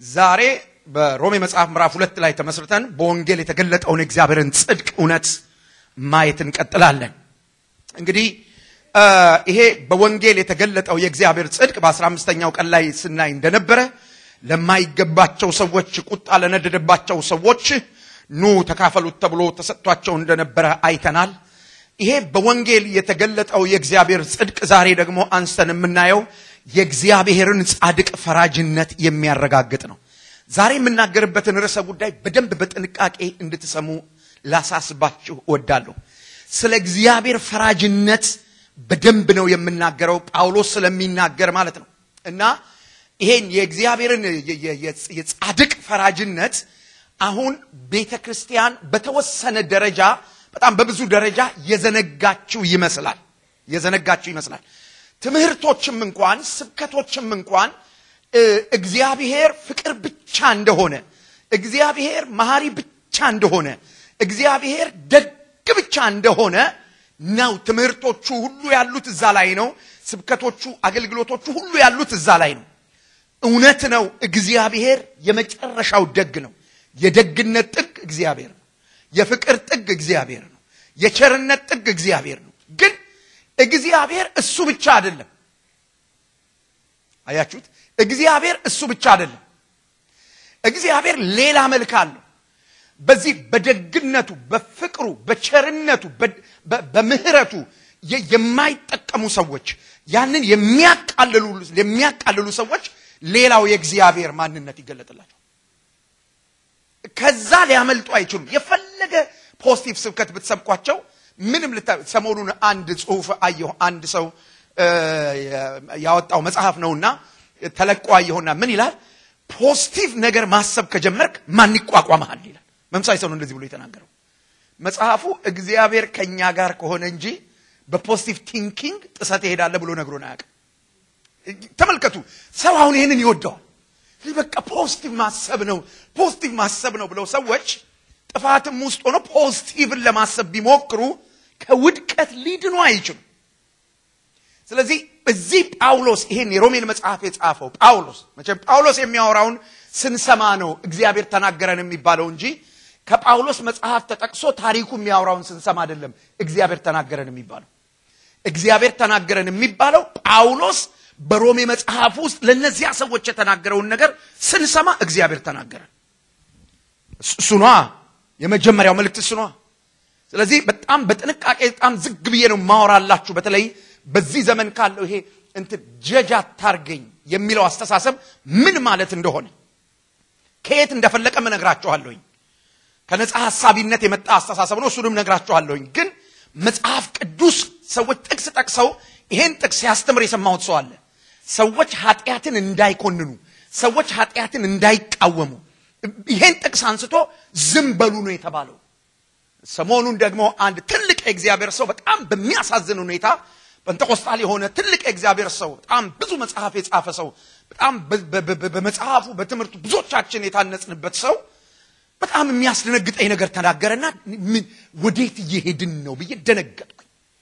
ዛሬ በሮሜ መጽሐፍ ምዕራፍ ሁለት ላይ ተመስርተን በወንጌል የተገለጠውን የእግዚአብሔርን ጽድቅ እውነት ማየት እንቀጥላለን። እንግዲህ ይሄ በወንጌል የተገለጠው የእግዚአብሔር ጽድቅ በአስራ አምስተኛው ቀን ላይ ስናይ እንደነበረ ለማይገባቸው ሰዎች፣ ቁጣ ለነደደባቸው ሰዎች ኑ ተካፈሉት ተብሎ ተሰጥቷቸው እንደነበረ አይተናል። ይሄ በወንጌል የተገለጠው የእግዚአብሔር ጽድቅ ዛሬ ደግሞ አንስተን የምናየው የእግዚአብሔርን ጻድቅ ፈራጅነት የሚያረጋግጥ ነው። ዛሬ የምናገርበትን ርዕሰ ጉዳይ በደንብ በጥንቃቄ እንድትሰሙ ላሳስባችሁ እወዳለሁ። ስለ እግዚአብሔር ፈራጅነት በደንብ ነው የምናገረው፣ ጳውሎስ ስለሚናገር ማለት ነው። እና ይሄን የእግዚአብሔርን የጻድቅ ፈራጅነት አሁን ቤተ ክርስቲያን በተወሰነ ደረጃ በጣም በብዙ ደረጃ የዘነጋችው ይመስላል የዘነጋችው ይመስላል። ትምህርቶችም እንኳን ስብከቶችም እንኳን እግዚአብሔር ፍቅር ብቻ እንደሆነ፣ እግዚአብሔር መሐሪ ብቻ እንደሆነ፣ እግዚአብሔር ደግ ብቻ እንደሆነ ነው። ትምህርቶቹ ሁሉ ያሉት እዛ ላይ ነው። ስብከቶቹ፣ አገልግሎቶቹ ሁሉ ያሉት እዛ ላይ ነው። እውነት ነው። እግዚአብሔር የመጨረሻው ደግ ነው። የደግነት ጥግ እግዚአብሔር ነው። የፍቅር ጥግ እግዚአብሔር ነው። የቸርነት ጥግ እግዚአብሔር ነው። ግን እግዚአብሔር እሱ ብቻ አይደለም። አያችሁት? እግዚአብሔር እሱ ብቻ አይደለም። እግዚአብሔር ሌላ መልክ አለው። በዚህ በደግነቱ፣ በፍቅሩ፣ በቸርነቱ፣ በምህረቱ የማይጠቀሙ ሰዎች ያንን የሚያቃልሉ ሰዎች ሌላው የእግዚአብሔር ማንነት ይገለጥላቸው ከዛ ሊያመልጡ አይችሉም። የፈለገ ፖዚቲቭ ስብከት ብትሰብኳቸው ምንም ሰሞኑን አንድ ጽሁፍ አየሁ። አንድ ሰው ያወጣው መጽሐፍ ነውና ተለቆ አየሁና ምን ይላል? ፖዚቲቭ ነገር ማሰብ ከጀመርክ ማን ይቋቋመሃል ይላል። መምሳይ ሰው ነው እንደዚህ ብሎ የተናገረው። መጽሐፉ እግዚአብሔር ከኛ ጋር ከሆነ እንጂ በፖዚቲቭ ቲንኪንግ ጥሰት ይሄዳለ ብሎ ነግሮን አያውቅም። ተመልከቱ፣ ሰው አሁን ይህንን ይወደዋል። በቃ ፖዚቲቭ ማሰብ ነው ፖዚቲቭ ማሰብ ነው ብለው ሰዎች ጥፋትም ውስጥ ሆነው ፖዚቲቭን ለማሰብ ቢሞክሩ ከውድቀት ሊድኑ አይችሉም። ስለዚህ እዚህ ጳውሎስ ይሄን የሮሜን መጽሐፍ የጻፈው ጳውሎስ መቼም ጳውሎስ የሚያወራውን ስንሰማ ነው እግዚአብሔር ተናገረን የሚባለው እንጂ ከጳውሎስ መጽሐፍ ተጠቅሶ ታሪኩ የሚያወራውን ስንሰማ አይደለም እግዚአብሔር ተናገረን የሚባለው። እግዚአብሔር ተናገረን የሚባለው ጳውሎስ በሮሜ መጽሐፍ ውስጥ ለእነዚያ ሰዎች የተናገረውን ነገር ስንሰማ እግዚአብሔር ተናገረን። እሱ ነዋ የመጀመሪያው መልእክት እሱ ነዋ። ስለዚህ በጣም በጥንቃቄ በጣም ዝግ ብዬ ነው ማወራላችሁ። በተለይ በዚህ ዘመን ካለው ይሄ እንትን ጀጅ አታርገኝ የሚለው አስተሳሰብ ምን ማለት እንደሆነ ከየት እንደፈለቀ እነግራችኋለሁኝ። ከነፃ ሐሳቢነት የመጣ አስተሳሰብ ነው። እሱንም እነግራችኋለሁኝ። ግን መጽሐፍ ቅዱስ ሰዎች ጥቅስ ጠቅሰው ይሄን ጥቅስ ሲያስተምር የሰማሁት ሰው አለ። ሰዎች ኃጢአትን እንዳይኮንኑ፣ ሰዎች ኃጢአትን እንዳይቃወሙ ይሄን ጥቅስ አንስቶ ዝም በሉ ነው የተባለው። ሰሞኑን ደግሞ አንድ ትልቅ የእግዚአብሔር ሰው በጣም በሚያሳዝን ሁኔታ ጴንጠቆስጣል የሆነ ትልቅ የእግዚአብሔር ሰው በጣም ብዙ መጽሐፍ የጻፈ ሰው በጣም በመጽሐፉ በትምህርቱ ብዙዎቻችን የታነጽንበት ሰው በጣም የሚያስደነግጠኝ ነገር ተናገረና ምን ወዴት እየሄድን ነው ብዬ ደነገጥኩኝ።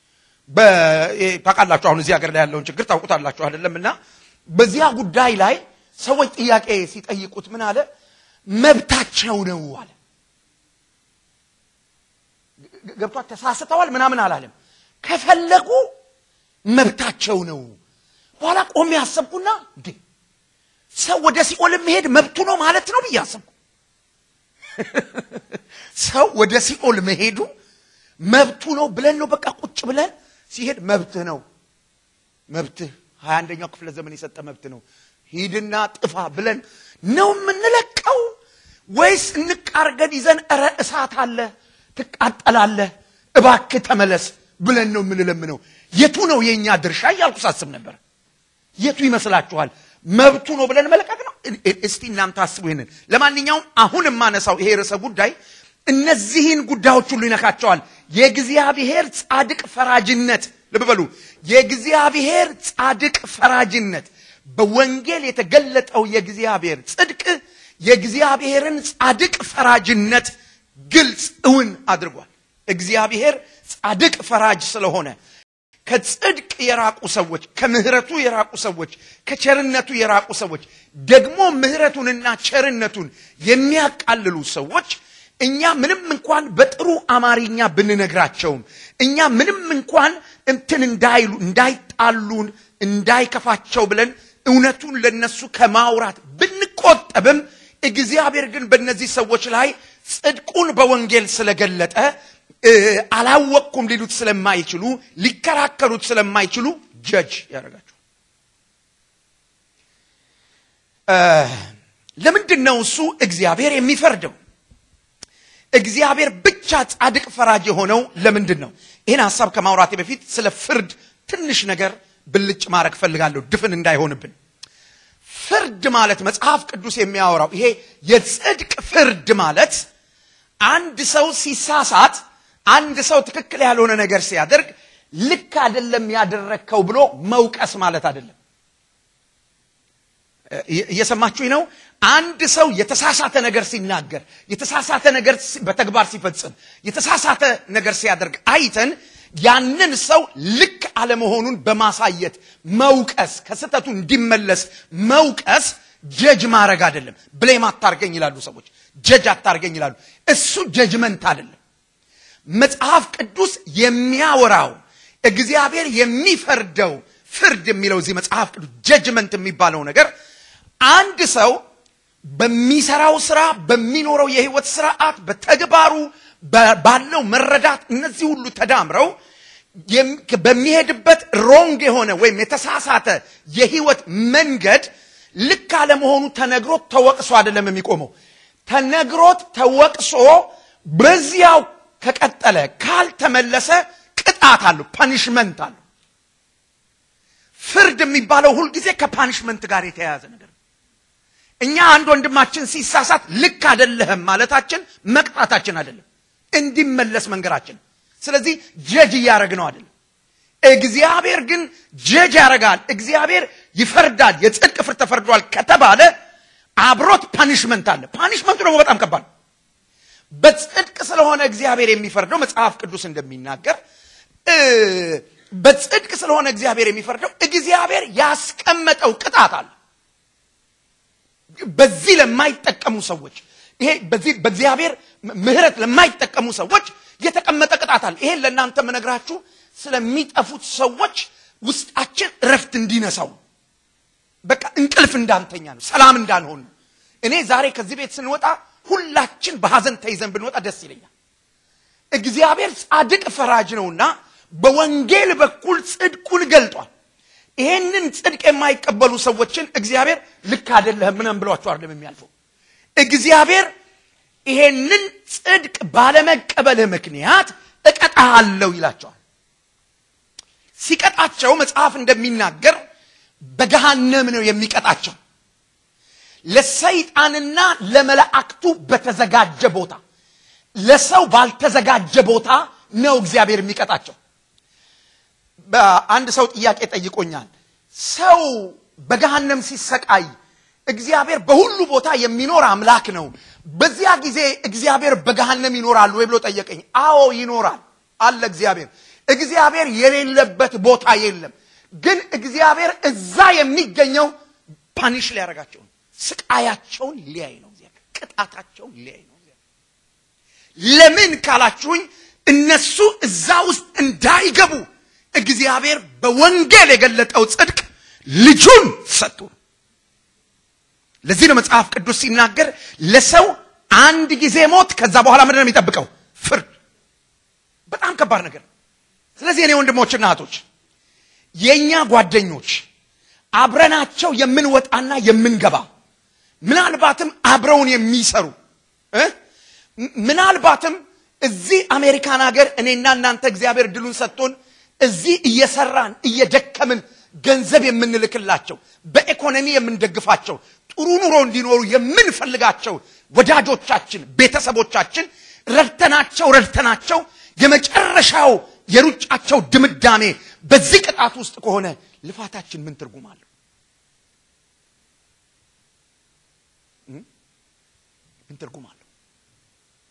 ታውቃላችሁ አሁን እዚህ ሀገር ላይ ያለውን ችግር ታውቁታላችሁ አይደለም? እና በዚያ ጉዳይ ላይ ሰዎች ጥያቄ ሲጠይቁት ምን አለ? መብታቸው ነው አለ። ገብቷት ተሳስተዋል ምናምን አላለም። ከፈለጉ መብታቸው ነው። በኋላ ቆሜ ያሰብኩና እንዴ ሰው ወደ ሲኦል መሄድ መብቱ ነው ማለት ነው ብዬ አሰብኩ። ሰው ወደ ሲኦል መሄዱ መብቱ ነው ብለን ነው በቃ ቁጭ ብለን ሲሄድ መብትህ ነው መብትህ ሀያ አንደኛው ክፍለ ዘመን የሰጠ መብት ነው ሂድና ጥፋ ብለን ነው የምንለቀው ወይስ እንቃርገን ይዘን እረ እሳት አለ ትቃጠላለህ እባክህ ተመለስ ብለን ነው የምንለምነው የቱ ነው የእኛ ድርሻ እያልኩ ሳስብ ነበር የቱ ይመስላችኋል መብቱ ነው ብለን መለቀቅ ነው እስቲ እናንተ አስቡ ይህንን ለማንኛውም አሁን የማነሳው ይሄ ርዕሰ ጉዳይ እነዚህን ጉዳዮች ሁሉ ይነካቸዋል የእግዚአብሔር ጻድቅ ፈራጅነት ልብ በሉ የእግዚአብሔር ጻድቅ ፈራጅነት በወንጌል የተገለጠው የእግዚአብሔር ጽድቅ የእግዚአብሔርን ጻድቅ ፈራጅነት ግልጽ እውን አድርጓል እግዚአብሔር ጻድቅ ፈራጅ ስለሆነ ከጽድቅ የራቁ ሰዎች፣ ከምሕረቱ የራቁ ሰዎች፣ ከቸርነቱ የራቁ ሰዎች ደግሞ ምሕረቱንና ቸርነቱን የሚያቃልሉ ሰዎች እኛ ምንም እንኳን በጥሩ አማርኛ ብንነግራቸውም እኛ ምንም እንኳን እንትን እንዳይሉ እንዳይጣሉን እንዳይከፋቸው ብለን እውነቱን ለነሱ ከማውራት ብንቆጠብም እግዚአብሔር ግን በእነዚህ ሰዎች ላይ ጽድቁን በወንጌል ስለገለጠ አላወቅኩም ሊሉት ስለማይችሉ ሊከራከሩት ስለማይችሉ ጀጅ ያደርጋቸው። ለምንድን ነው እሱ እግዚአብሔር የሚፈርደው? እግዚአብሔር ብቻ ጻድቅ ፈራጅ የሆነው ለምንድን ነው? ይህን ሀሳብ ከማውራቴ በፊት ስለ ፍርድ ትንሽ ነገር ብልጭ ማድረግ ፈልጋለሁ፣ ድፍን እንዳይሆንብን። ፍርድ ማለት መጽሐፍ ቅዱስ የሚያወራው ይሄ የጽድቅ ፍርድ ማለት አንድ ሰው ሲሳሳት፣ አንድ ሰው ትክክል ያልሆነ ነገር ሲያደርግ ልክ አይደለም ያደረግከው ብሎ መውቀስ ማለት አይደለም። እየሰማችሁኝ ነው? አንድ ሰው የተሳሳተ ነገር ሲናገር፣ የተሳሳተ ነገር በተግባር ሲፈጽም፣ የተሳሳተ ነገር ሲያደርግ አይተን ያንን ሰው ልክ አለመሆኑን በማሳየት መውቀስ፣ ከስህተቱ እንዲመለስ መውቀስ ጀጅ ማድረግ አይደለም። ብሌም አታርገኝ ይላሉ ሰዎች። ጀጅ አታርገኝ ይላሉ። እሱ ጀጅመንት አይደለም። መጽሐፍ ቅዱስ የሚያወራው እግዚአብሔር የሚፈርደው ፍርድ የሚለው እዚህ መጽሐፍ ቅዱስ ጀጅመንት የሚባለው ነገር አንድ ሰው በሚሰራው ስራ፣ በሚኖረው የህይወት ስርዓት፣ በተግባሩ ባለው መረዳት እነዚህ ሁሉ ተዳምረው በሚሄድበት ሮንግ የሆነ ወይም የተሳሳተ የህይወት መንገድ ልክ አለመሆኑ ተነግሮት ተወቅሶ አይደለም የሚቆመው። ተነግሮት ተወቅሶ በዚያው ከቀጠለ ካልተመለሰ ቅጣት አለው፣ ፓኒሽመንት አለው። ፍርድ የሚባለው ሁልጊዜ ከፓኒሽመንት ጋር የተያያዘ ነገር ነው። እኛ አንድ ወንድማችን ሲሳሳት ልክ አይደለህም ማለታችን መቅጣታችን አይደለም፣ እንዲመለስ መንገራችን። ስለዚህ ጀጅ እያደረግ ነው አይደለም። እግዚአብሔር ግን ጀጅ ያደርጋል። እግዚአብሔር ይፈርዳል። የጽድቅ ፍርድ ተፈርዷል ከተባለ አብሮት ፓኒሽመንት አለ። ፓኒሽመንቱ ደግሞ በጣም ከባድ ነው። በጽድቅ ስለሆነ እግዚአብሔር የሚፈርደው መጽሐፍ ቅዱስ እንደሚናገር በጽድቅ ስለሆነ እግዚአብሔር የሚፈርደው እግዚአብሔር ያስቀመጠው ቅጣት አለ። በዚህ ለማይጠቀሙ ሰዎች ይሄ በዚህ በእግዚአብሔር ምሕረት ለማይጠቀሙ ሰዎች የተቀመጠ ቅጣት አለ። ይሄን ለእናንተ የምነግራችሁ ስለሚጠፉት ሰዎች ውስጣችን እረፍት እንዲነሳው በቃ እንቅልፍ እንዳንተኛ ነው፣ ሰላም እንዳንሆን ነው። እኔ ዛሬ ከዚህ ቤት ስንወጣ ሁላችን በሐዘን ተይዘን ብንወጣ ደስ ይለኛል። እግዚአብሔር ጻድቅ ፈራጅ ነውና በወንጌል በኩል ጽድቁን ገልጧል። ይሄንን ጽድቅ የማይቀበሉ ሰዎችን እግዚአብሔር ልክ አይደለህም ምናምን ብሏቸው አይደለም የሚያልፈው። እግዚአብሔር ይሄንን ጽድቅ ባለመቀበልህ ምክንያት እቀጣሃለሁ ይላቸዋል። ሲቀጣቸው መጽሐፍ እንደሚናገር በገሃነም ነው የሚቀጣቸው። ለሰይጣንና ለመላእክቱ በተዘጋጀ ቦታ፣ ለሰው ባልተዘጋጀ ቦታ ነው እግዚአብሔር የሚቀጣቸው። በአንድ ሰው ጥያቄ ጠይቆኛል። ሰው በገሃነም ሲሰቃይ እግዚአብሔር በሁሉ ቦታ የሚኖር አምላክ ነው። በዚያ ጊዜ እግዚአብሔር በገሃነም ይኖራል ወይ ብሎ ጠየቀኝ። አዎ ይኖራል አለ እግዚአብሔር። እግዚአብሔር የሌለበት ቦታ የለም። ግን እግዚአብሔር እዛ የሚገኘው ፓኒሽ ሊያደርጋቸው ነው። ስቃያቸውን ሊያይ ነው። እግዚአብሔር ቅጣታቸውን ሊያይ ነው። ለምን ካላችሁኝ እነሱ እዛ ውስጥ እንዳይገቡ እግዚአብሔር በወንጌል የገለጠው ጽድቅ ልጁን ሰጡ። ለዚህ ነው መጽሐፍ ቅዱስ ሲናገር ለሰው አንድ ጊዜ ሞት፣ ከዛ በኋላ ምንድን ነው የሚጠብቀው? ፍርድ። በጣም ከባድ ነገር። ስለዚህ እኔ ወንድሞችና እህቶች የእኛ ጓደኞች አብረናቸው የምንወጣና የምንገባ ምናልባትም አብረውን የሚሰሩ ምናልባትም እዚህ አሜሪካን ሀገር እኔና እናንተ እግዚአብሔር ድሉን ሰጥቶን እዚህ እየሰራን እየደከምን ገንዘብ የምንልክላቸው በኢኮኖሚ የምንደግፋቸው ጥሩ ኑሮ እንዲኖሩ የምንፈልጋቸው ወዳጆቻችን፣ ቤተሰቦቻችን ረድተናቸው ረድተናቸው የመጨረሻው የሩጫቸው ድምዳሜ በዚህ ቅጣት ውስጥ ከሆነ ልፋታችን ምን ትርጉም አለው? ምን ትርጉም አለው?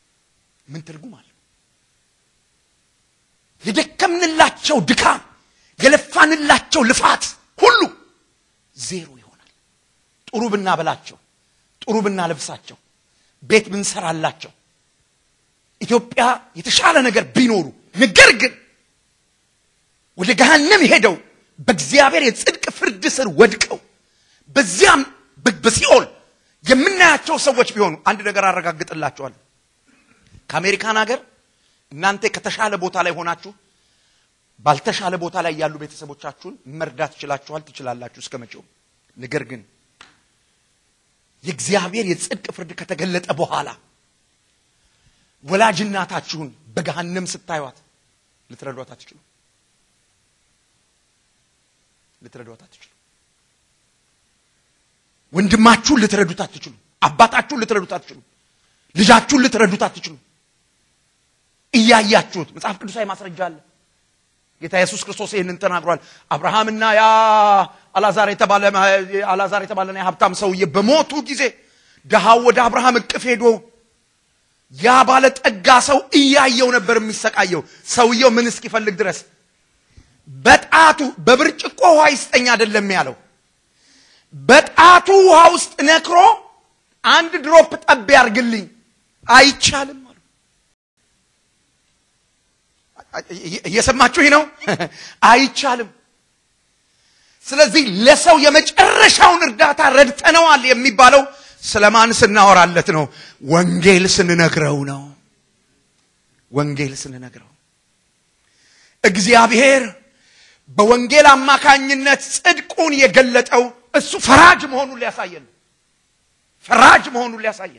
ምን ትርጉም አለው? የደከምንላቸው ድካም የለፋንላቸው ልፋት ሁሉ ዜሮ ይሆናል። ጥሩ ብናበላቸው፣ ጥሩ ብናለብሳቸው፣ ቤት ብንሰራላቸው፣ ኢትዮጵያ የተሻለ ነገር ቢኖሩ ነገር ግን ወደ ገሃነም ሄደው በእግዚአብሔር የጽድቅ ፍርድ ስር ወድቀው በዚያም በሲኦል የምናያቸው ሰዎች ቢሆኑ አንድ ነገር አረጋግጥላቸዋለሁ። ከአሜሪካን ሀገር እናንተ ከተሻለ ቦታ ላይ ሆናችሁ ባልተሻለ ቦታ ላይ ያሉ ቤተሰቦቻችሁን መርዳት ትችላችኋል፣ ትችላላችሁ እስከ መቼውም። ነገር ግን የእግዚአብሔር የጽድቅ ፍርድ ከተገለጠ በኋላ ወላጅ እናታችሁን በገሃነም ስታዩት ልትረዷት አትችሉ ልትረዷት አትችሉ። ወንድማችሁን ልትረዱት አትችሉ። አባታችሁን ልትረዱት አትችሉ። ልጃችሁን ልትረዱት አትችሉ። እያያችሁት መጽሐፍ ቅዱሳዊ ማስረጃ አለ። ጌታ ኢየሱስ ክርስቶስ ይህንን ተናግሯል። አብርሃምና ያ አላዛር የተባለ አላዛር የተባለና የሀብታም ሰውዬ በሞቱ ጊዜ ድሃው ወደ አብርሃም እቅፍ ሄዶ ያ ባለ ጠጋ ሰው እያየው ነበር የሚሰቃየው። ሰውየው ምን እስኪፈልግ ድረስ በጣቱ በብርጭቆ ውሃ ይስጠኝ አይደለም ያለው፣ በጣቱ ውሃ ውስጥ ነክሮ አንድ ድሮፕ ጠብ ያርግልኝ አይቻልም አሉ። እየሰማችሁ ነው? አይቻልም። ስለዚህ ለሰው የመጨረሻውን እርዳታ ረድተነዋል የሚባለው ስለማን ስናወራለት ነው? ወንጌል ስንነግረው ነው። ወንጌል ስንነግረው እግዚአብሔር በወንጌል አማካኝነት ጽድቁን የገለጠው እሱ ፈራጅ መሆኑን ሊያሳየን ፈራጅ መሆኑን ሊያሳየን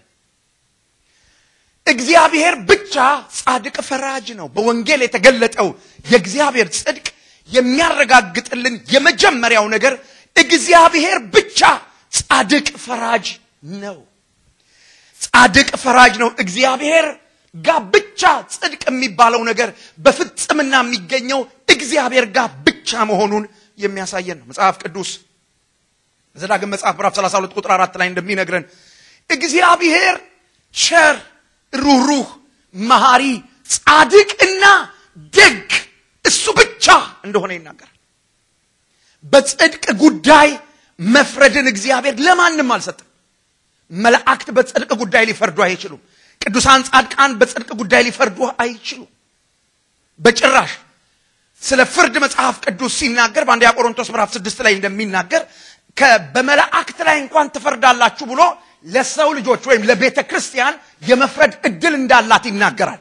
እግዚአብሔር ብቻ ጻድቅ ፈራጅ ነው። በወንጌል የተገለጠው የእግዚአብሔር ጽድቅ የሚያረጋግጥልን የመጀመሪያው ነገር እግዚአብሔር ብቻ ጻድቅ ፈራጅ ነው። ጻድቅ ፈራጅ ነው። እግዚአብሔር ጋር ብቻ ጽድቅ የሚባለው ነገር በፍጽምና የሚገኘው እግዚአብሔር ጋር ብቻ መሆኑን የሚያሳየን ነው። መጽሐፍ ቅዱስ በዘዳግም መጽሐፍ ምዕራፍ 32 ቁጥር አራት ላይ እንደሚነግረን እግዚአብሔር ቸር፣ ሩህሩህ፣ መሐሪ፣ ጻድቅና ደግ እሱ ብቻ እንደሆነ ይናገራል። በጽድቅ ጉዳይ መፍረድን እግዚአብሔር ለማንም አልሰጠም። መላእክት በጽድቅ ጉዳይ ሊፈርዱ አይችሉም። ቅዱሳን ጻድቃን በጽድቅ ጉዳይ ሊፈርዱ አይችሉም በጭራሽ። ስለ ፍርድ መጽሐፍ ቅዱስ ሲናገር በአንደኛ ቆሮንቶስ ምዕራፍ ስድስት ላይ እንደሚናገር በመላእክት ላይ እንኳን ትፈርዳላችሁ ብሎ ለሰው ልጆች ወይም ለቤተ ክርስቲያን የመፍረድ እድል እንዳላት ይናገራል።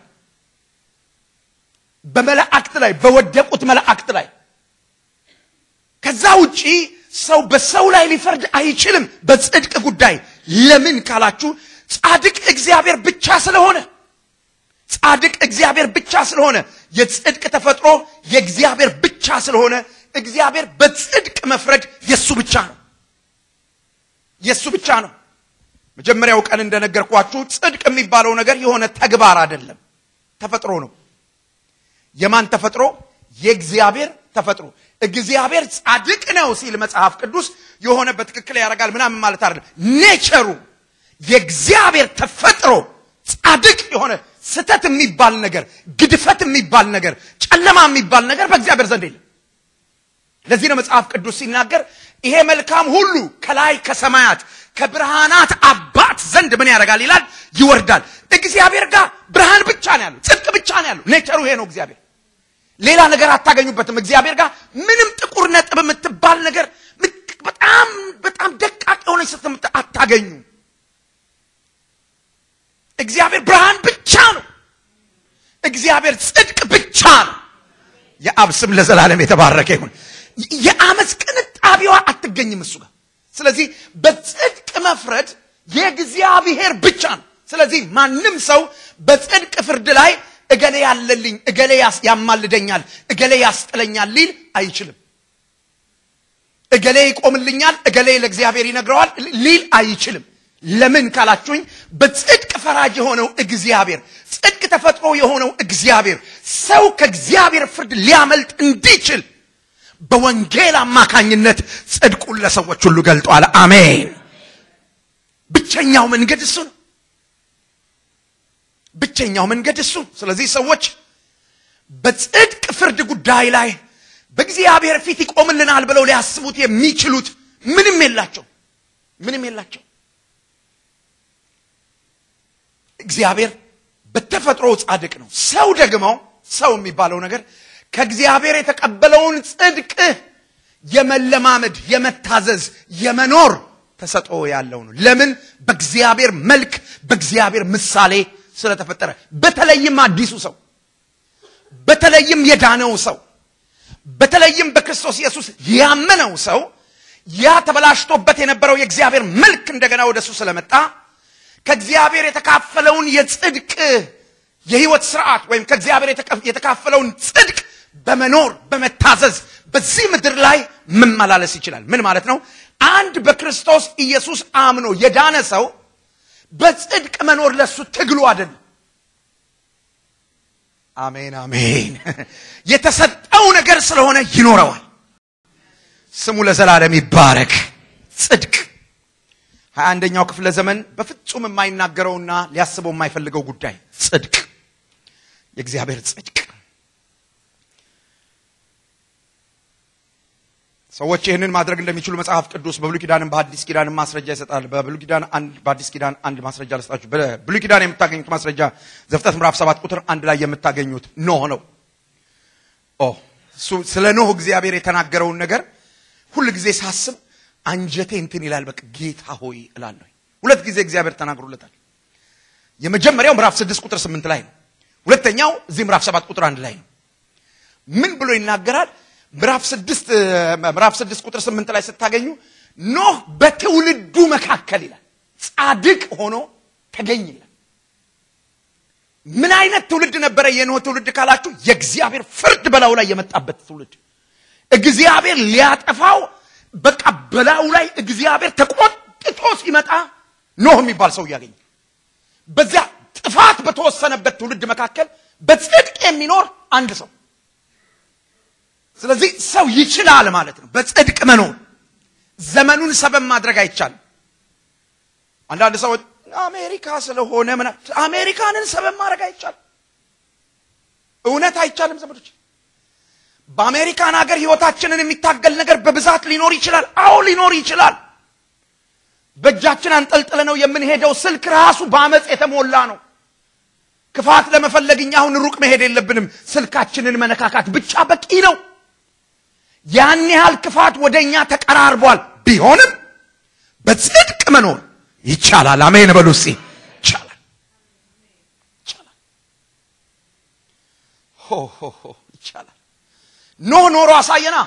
በመላእክት ላይ በወደቁት መላእክት ላይ ከዛ ውጪ ሰው በሰው ላይ ሊፈርድ አይችልም በጽድቅ ጉዳይ። ለምን ካላችሁ ጻድቅ እግዚአብሔር ብቻ ስለሆነ ጻድቅ እግዚአብሔር ብቻ ስለሆነ የጽድቅ ተፈጥሮ የእግዚአብሔር ብቻ ስለሆነ እግዚአብሔር በጽድቅ መፍረድ የሱ ብቻ ነው፣ የሱ ብቻ ነው። መጀመሪያው ቀን እንደነገርኳችሁ ጽድቅ የሚባለው ነገር የሆነ ተግባር አይደለም፣ ተፈጥሮ ነው። የማን ተፈጥሮ? የእግዚአብሔር ተፈጥሮ። እግዚአብሔር ጻድቅ ነው ሲል መጽሐፍ ቅዱስ የሆነ በትክክል ያደርጋል ምናምን ማለት አይደለም። ኔቸሩ የእግዚአብሔር ተፈጥሮ ጻድቅ የሆነ ስተት የሚባል ነገር፣ ግድፈት የሚባል ነገር፣ ጨለማ የሚባል ነገር በእግዚአብሔር ዘንድ የለም። ለዚህ ነው መጽሐፍ ቅዱስ ሲናገር ይሄ መልካም ሁሉ ከላይ ከሰማያት ከብርሃናት አባት ዘንድ ምን ያደርጋል ይላል፣ ይወርዳል። እግዚአብሔር ጋር ብርሃን ብቻ ነው ያለው፣ ጽድቅ ብቻ ነው ያለው። ኔቸሩ ይሄ ነው። እግዚአብሔር ሌላ ነገር አታገኙበትም። እግዚአብሔር ጋር ምንም ጥቁር ነጥብ የምትባል ነገር በጣም በጣም ደቃቅ የሆነች ስትምት አታገኙ። እግዚአብሔር ብርሃን ብቻ ነው። እግዚአብሔር ጽድቅ ብቻ ነው። የአብ ስም ለዘላለም የተባረከ ይሁን። የአመፅ ቅንጣቢዋ አትገኝም እሱ ጋር። ስለዚህ በጽድቅ መፍረድ የእግዚአብሔር ብቻ ነው። ስለዚህ ማንም ሰው በጽድቅ ፍርድ ላይ እገሌ ያለልኝ፣ እገሌ ያማልደኛል፣ እገሌ ያስጥለኛል ሊል አይችልም። እገሌ ይቆምልኛል፣ እገሌ ለእግዚአብሔር ይነግረዋል ሊል አይችልም። ለምን ካላችሁኝ በጽድቅ ፈራጅ የሆነው እግዚአብሔር ጽድቅ ተፈጥሮ የሆነው እግዚአብሔር ሰው ከእግዚአብሔር ፍርድ ሊያመልጥ እንዲችል በወንጌል አማካኝነት ጽድቁን ለሰዎች ሁሉ ገልጧል። አሜን። ብቸኛው መንገድ እሱ ነው። ብቸኛው መንገድ እሱ። ስለዚህ ሰዎች በጽድቅ ፍርድ ጉዳይ ላይ በእግዚአብሔር ፊት ይቆምልናል ብለው ሊያስቡት የሚችሉት ምንም የላቸው ምንም የላቸው። እግዚአብሔር በተፈጥሮ ጻድቅ ነው። ሰው ደግሞ ሰው የሚባለው ነገር ከእግዚአብሔር የተቀበለውን ጽድቅ የመለማመድ የመታዘዝ የመኖር ተሰጥኦ ያለው ነው። ለምን? በእግዚአብሔር መልክ በእግዚአብሔር ምሳሌ ስለተፈጠረ። በተለይም አዲሱ ሰው፣ በተለይም የዳነው ሰው፣ በተለይም በክርስቶስ ኢየሱስ ያመነው ሰው ያ ተበላሽቶበት የነበረው የእግዚአብሔር መልክ እንደገና ወደሱ ስለመጣ ከእግዚአብሔር የተካፈለውን የጽድቅ የህይወት ስርዓት ወይም ከእግዚአብሔር የተካፈለውን ጽድቅ በመኖር በመታዘዝ በዚህ ምድር ላይ መመላለስ ይችላል። ምን ማለት ነው? አንድ በክርስቶስ ኢየሱስ አምኖ የዳነ ሰው በጽድቅ መኖር ለሱ ትግሉ አይደለም። አሜን አሜን። የተሰጠው ነገር ስለሆነ ይኖረዋል። ስሙ ለዘላለም ይባረክ። ጽድቅ ሀያ አንደኛው ክፍለ ዘመን በፍጹም የማይናገረውና ሊያስበው የማይፈልገው ጉዳይ ጽድቅ፣ የእግዚአብሔር ጽድቅ። ሰዎች ይህንን ማድረግ እንደሚችሉ መጽሐፍ ቅዱስ በብሉይ ኪዳንም በአዲስ ኪዳንም ማስረጃ ይሰጣል። በብሉይ ኪዳን አንድ በአዲስ ኪዳን አንድ ማስረጃ ልስጣችሁ። በብሉይ ኪዳን የምታገኙት ማስረጃ ዘፍጥረት ምዕራፍ ሰባት ቁጥር አንድ ላይ የምታገኙት ኖህ ነው። ኦ እሱ ስለ ኖህ እግዚአብሔር የተናገረውን ነገር ሁል ጊዜ ሳስብ አንጀቴ እንትን ይላል። በቃ ጌታ ሆይ እላለሁ። ሁለት ጊዜ እግዚአብሔር ተናግሮለታል። የመጀመሪያው ምዕራፍ ስድስት ቁጥር ስምንት ላይ ነው። ሁለተኛው እዚህ ምዕራፍ ሰባት ቁጥር አንድ ላይ ነው። ምን ብሎ ይናገራል? ምዕራፍ ስድስት ምዕራፍ ስድስት ቁጥር ስምንት ላይ ስታገኙ ኖህ በትውልዱ መካከል ይላል ጻድቅ ሆኖ ተገኝ ይላል። ምን አይነት ትውልድ ነበረ የኖህ ትውልድ ካላችሁ የእግዚአብሔር ፍርድ በላዩ ላይ የመጣበት ትውልድ እግዚአብሔር ሊያጠፋው በቃ በላዩ ላይ እግዚአብሔር ተቆጥቶ ሲመጣ ኖህ የሚባል ሰው እያገኘ በዚያ ጥፋት በተወሰነበት ትውልድ መካከል በጽድቅ የሚኖር አንድ ሰው ስለዚህ ሰው ይችላል ማለት ነው። በጽድቅ መኖር ዘመኑን ሰበብ ማድረግ አይቻልም። አንዳንድ ሰዎች አሜሪካ ስለሆነ ምና አሜሪካንን ሰበብ ማድረግ አይቻልም። እውነት አይቻልም ዘመዶች። በአሜሪካን ሀገር ህይወታችንን የሚታገል ነገር በብዛት ሊኖር ይችላል። አዎ ሊኖር ይችላል። በእጃችን አንጠልጥለ ነው የምንሄደው ስልክ ራሱ በአመፅ የተሞላ ነው። ክፋት ለመፈለግ እኛ አሁን ሩቅ መሄድ የለብንም። ስልካችንን መነካካት ብቻ በቂ ነው። ያን ያህል ክፋት ወደ እኛ ተቀራርቧል። ቢሆንም በጽድቅ መኖር ይቻላል። አሜን በሉ እስኪ። ይቻላል፣ ይቻላል፣ ሆ ሆ ሆ ይቻላል። ኖህ ኖሮ አሳየና።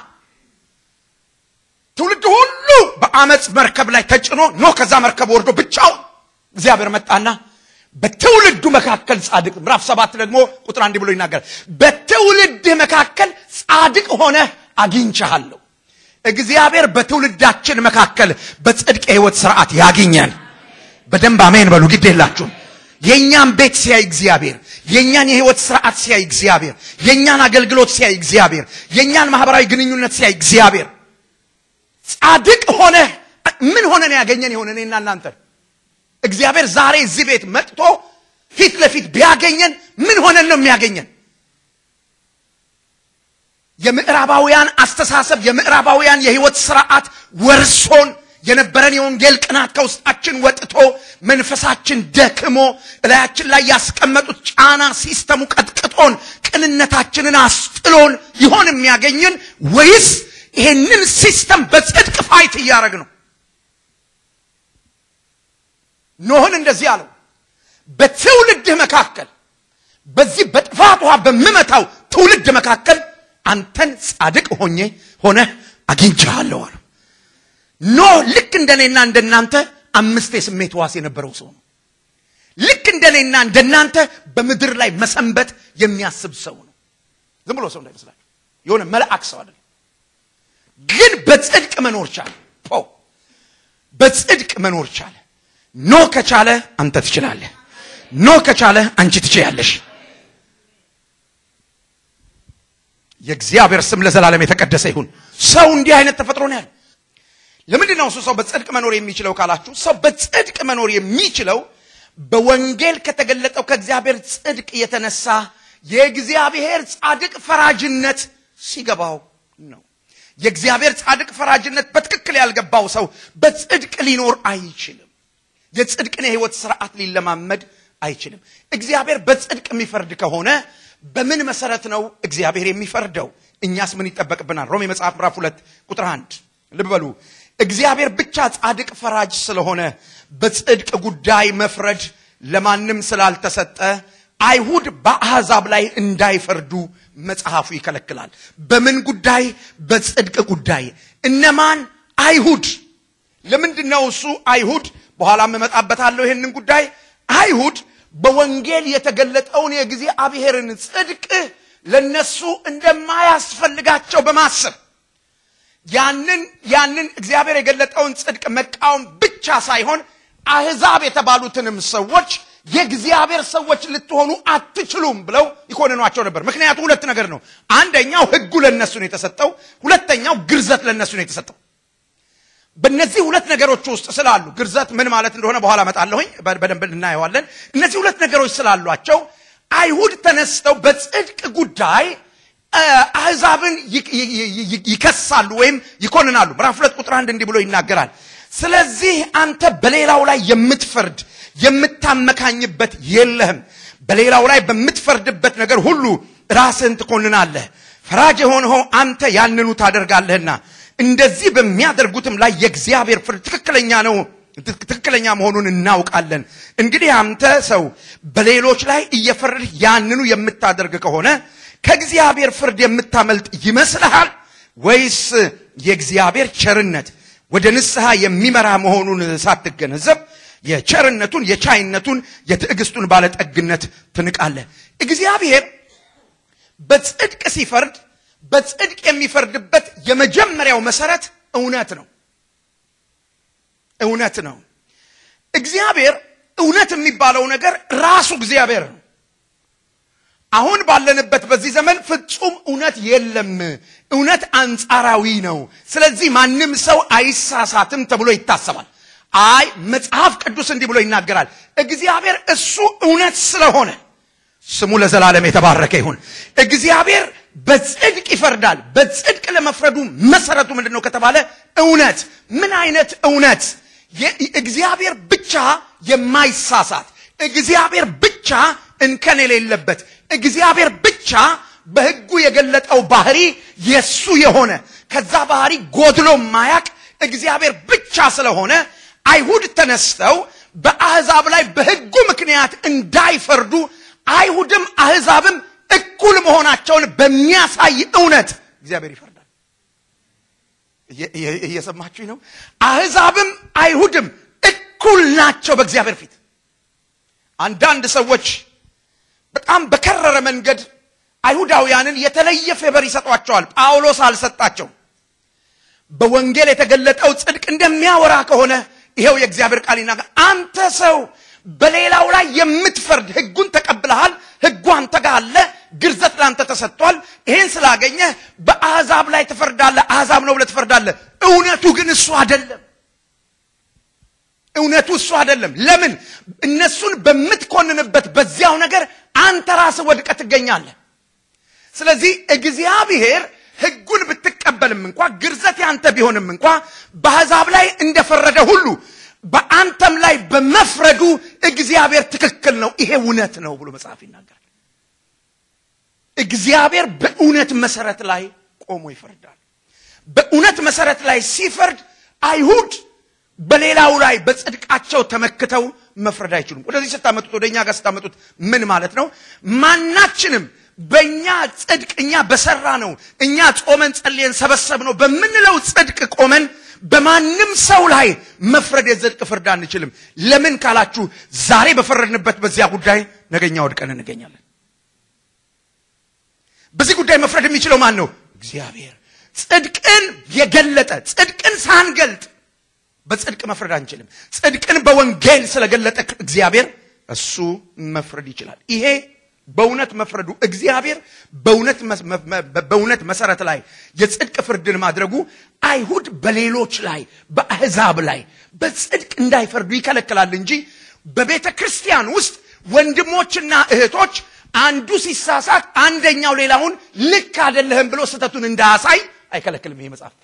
ትውልድ ሁሉ በአመፅ መርከብ ላይ ተጭኖ ኖህ ከዛ መርከብ ወርዶ ብቻው እግዚአብሔር መጣና በትውልዱ መካከል ጻድቅ ምዕራፍ ሰባት ደግሞ ቁጥር አንድ ብሎ ይናገራል። በትውልድህ መካከል ጻድቅ ሆነህ አግኝቻለሁ። እግዚአብሔር በትውልዳችን መካከል በጽድቅ የህይወት ስርዓት ያግኘን። በደንብ አሜን በሉ። ግድ የላችሁም። የእኛን ቤት ሲያይ እግዚአብሔር፣ የእኛን የህይወት ስርዓት ሲያይ እግዚአብሔር፣ የእኛን አገልግሎት ሲያይ እግዚአብሔር፣ የእኛን ማህበራዊ ግንኙነት ሲያይ እግዚአብሔር ጻድቅ ሆነ ምን ሆነን ያገኘን የሆነ እኔና እናንተ እግዚአብሔር ዛሬ እዚህ ቤት መጥቶ ፊት ለፊት ቢያገኘን ምን ሆነን ነው የሚያገኘን? የምዕራባውያን አስተሳሰብ የምዕራባውያን የህይወት ስርዓት ወርሶን የነበረን የወንጌል ቅናት ከውስጣችን ወጥቶ መንፈሳችን ደክሞ እላያችን ላይ ያስቀመጡት ጫና ሲስተሙ ቀጥቅጦን ቅንነታችንን አስጥሎን ይሆን የሚያገኘን ወይስ ይሄንን ሲስተም በጽድቅ ፋይት እያደረግ ነው? ኖህን እንደዚህ አለው፣ በትውልድህ መካከል በዚህ በጥፋት ውሃ በምመታው ትውልድ መካከል አንተን ጻድቅ ሆኜ ሆነ አግኝቻለሁ አለው። ኖህ ልክ እንደኔና እንደናንተ አምስት የስሜት ዋስ የነበረው ሰው ነው። ልክ እንደኔና እንደናንተ በምድር ላይ መሰንበት የሚያስብ ሰው ነው። ዝም ብሎ ሰው እንዳይመስላችሁ የሆነ መልአክ ሰው አይደለም። ግን በጽድቅ መኖር ቻለ። ፖ በጽድቅ መኖር ቻለ። ኖ ከቻለ አንተ ትችላለህ። ኖ ከቻለ አንቺ ትችያለሽ። የእግዚአብሔር ስም ለዘላለም የተቀደሰ ይሁን። ሰው እንዲህ አይነት ተፈጥሮ ነው ያለው። ለምንድን ነው እሱ ሰው በጽድቅ መኖር የሚችለው ካላችሁ፣ ሰው በጽድቅ መኖር የሚችለው በወንጌል ከተገለጠው ከእግዚአብሔር ጽድቅ የተነሳ የእግዚአብሔር ጻድቅ ፈራጅነት ሲገባው ነው። የእግዚአብሔር ጻድቅ ፈራጅነት በትክክል ያልገባው ሰው በጽድቅ ሊኖር አይችልም። የጽድቅን የህይወት ስርዓት ሊለማመድ አይችልም። እግዚአብሔር በጽድቅ የሚፈርድ ከሆነ በምን መሰረት ነው እግዚአብሔር የሚፈርደው? እኛስ ምን ይጠበቅብናል? ሮሜ መጽሐፍ ምዕራፍ ሁለት ቁጥር አንድ ልብ በሉ። እግዚአብሔር ብቻ ጻድቅ ፈራጅ ስለሆነ በጽድቅ ጉዳይ መፍረድ ለማንም ስላልተሰጠ አይሁድ በአሕዛብ ላይ እንዳይፈርዱ መጽሐፉ ይከለክላል። በምን ጉዳይ? በጽድቅ ጉዳይ። እነማን? አይሁድ። ለምንድን ነው እሱ አይሁድ? በኋላም እመጣበታለሁ ይህንን ጉዳይ። አይሁድ በወንጌል የተገለጠውን የእግዚአብሔርን ጽድቅ ለነሱ እንደማያስፈልጋቸው በማሰብ ያንን ያንን እግዚአብሔር የገለጠውን ጽድቅ መቃወም ብቻ ሳይሆን አሕዛብ የተባሉትንም ሰዎች የእግዚአብሔር ሰዎች ልትሆኑ አትችሉም ብለው ይኮንኗቸው ነበር። ምክንያቱ ሁለት ነገር ነው። አንደኛው ሕጉ ለነሱ ነው የተሰጠው፣ ሁለተኛው ግርዘት ለነሱ ነው የተሰጠው። በእነዚህ ሁለት ነገሮች ውስጥ ስላሉ ግርዘት ምን ማለት እንደሆነ በኋላ እመጣለሁኝ፣ በደንብ እናየዋለን። እነዚህ ሁለት ነገሮች ስላሏቸው አይሁድ ተነስተው በጽድቅ ጉዳይ አሕዛብን ይከሳሉ ወይም ይኮንናሉ። ምዕራፍ ሁለት ቁጥር አንድ እንዲህ ብሎ ይናገራል። ስለዚህ አንተ በሌላው ላይ የምትፈርድ የምታመካኝበት የለህም። በሌላው ላይ በምትፈርድበት ነገር ሁሉ ራስህን ትኮንናለህ። ፈራጅ የሆንኸው አንተ ያንኑ ታደርጋለህና እንደዚህ በሚያደርጉትም ላይ የእግዚአብሔር ፍርድ ትክክለኛ ነው ትክክለኛ መሆኑን እናውቃለን። እንግዲህ አንተ ሰው በሌሎች ላይ እየፈረድህ ያንኑ የምታደርግ ከሆነ ከእግዚአብሔር ፍርድ የምታመልጥ ይመስልሃል? ወይስ የእግዚአብሔር ቸርነት ወደ ንስሐ የሚመራ መሆኑን ሳትገነዘብ የቸርነቱን፣ የቻይነቱን፣ የትዕግስቱን ባለጠግነት ትንቃለህ? እግዚአብሔር በጽድቅ ሲፈርድ በጽድቅ የሚፈርድበት የመጀመሪያው መሰረት እውነት ነው። እውነት ነው። እግዚአብሔር እውነት የሚባለው ነገር ራሱ እግዚአብሔር ነው። አሁን ባለንበት በዚህ ዘመን ፍጹም እውነት የለም። እውነት አንጻራዊ ነው። ስለዚህ ማንም ሰው አይሳሳትም ተብሎ ይታሰባል። አይ መጽሐፍ ቅዱስ እንዲህ ብሎ ይናገራል። እግዚአብሔር እሱ እውነት ስለሆነ ስሙ ለዘላለም የተባረከ ይሁን። እግዚአብሔር በጽድቅ ይፈርዳል። በጽድቅ ለመፍረዱ መሰረቱ ምንድን ነው ከተባለ እውነት። ምን አይነት እውነት? እግዚአብሔር ብቻ የማይሳሳት እግዚአብሔር ብቻ እንከን የሌለበት እግዚአብሔር ብቻ በሕጉ የገለጠው ባህሪ የሱ የሆነ ከዛ ባህሪ ጎድሎ ማያቅ እግዚአብሔር ብቻ ስለሆነ አይሁድ ተነስተው በአሕዛብ ላይ በሕጉ ምክንያት እንዳይፈርዱ አይሁድም አሕዛብም እኩል መሆናቸውን በሚያሳይ እውነት እግዚአብሔር ይፈርዳል። እየሰማችሁኝ ነው? አሕዛብም አይሁድም እኩል ናቸው በእግዚአብሔር ፊት። አንዳንድ ሰዎች በጣም በከረረ መንገድ አይሁዳውያንን የተለየ ፌበር ይሰጧቸዋል። ጳውሎስ አልሰጣቸው። በወንጌል የተገለጠው ጽድቅ እንደሚያወራ ከሆነ ይሄው የእግዚአብሔር ቃል ይናገር። አንተ ሰው በሌላው ላይ የምትፈርድ ሕጉን ተቀብለሃል። ሕጉ አንተ ጋር አለ። ግርዘት ለአንተ ተሰጥቷል። ይሄን ስላገኘህ በአሕዛብ ላይ ትፈርዳለህ። አሕዛብ ነው ብለህ ትፈርዳለህ። እውነቱ ግን እሱ አይደለም። እውነቱ እሱ አይደለም። ለምን? እነሱን በምትኮንንበት በዚያው ነገር አንተ ራስህ ወድቀህ ትገኛለህ። ስለዚህ እግዚአብሔር ሕጉን ብትቀበልም እንኳ ግርዘት ያንተ ቢሆንም እንኳ በአሕዛብ ላይ እንደፈረደ ሁሉ በአንተም ላይ በመፍረዱ እግዚአብሔር ትክክል ነው፣ ይሄ እውነት ነው ብሎ መጽሐፍ ይናገራል። እግዚአብሔር በእውነት መሰረት ላይ ቆሞ ይፈርዳል። በእውነት መሰረት ላይ ሲፈርድ አይሁድ በሌላው ላይ በጽድቃቸው ተመክተው መፍረድ አይችሉም። ወደዚህ ስታመጡት ወደ እኛ ጋር ስታመጡት ምን ማለት ነው? ማናችንም በእኛ ጽድቅ እኛ በሰራ ነው እኛ ጾመን ጸልየን ሰበሰብ ነው በምንለው ጽድቅ ቆመን በማንም ሰው ላይ መፍረድ የጽድቅ ፍርድ አንችልም። ለምን ካላችሁ ዛሬ በፈረድንበት በዚያ ጉዳይ ነገኛ ወድቀን እንገኛለን። በዚህ ጉዳይ መፍረድ የሚችለው ማን ነው? እግዚአብሔር። ጽድቅን የገለጠ ጽድቅን ሳንገልጥ በጽድቅ መፍረድ አንችልም። ጽድቅን በወንጌል ስለገለጠ እግዚአብሔር እሱ መፍረድ ይችላል። ይሄ በእውነት መፍረዱ እግዚአብሔር በእውነት መሰረት ላይ የጽድቅ ፍርድን ማድረጉ አይሁድ በሌሎች ላይ በአሕዛብ ላይ በጽድቅ እንዳይፈርዱ ይከለክላል እንጂ በቤተ ክርስቲያን ውስጥ ወንድሞችና እህቶች አንዱ ሲሳሳት አንደኛው ሌላውን ልክ አይደለህም ብሎ ስህተቱን እንዳያሳይ አይከለክልም ይሄ መጽሐፍ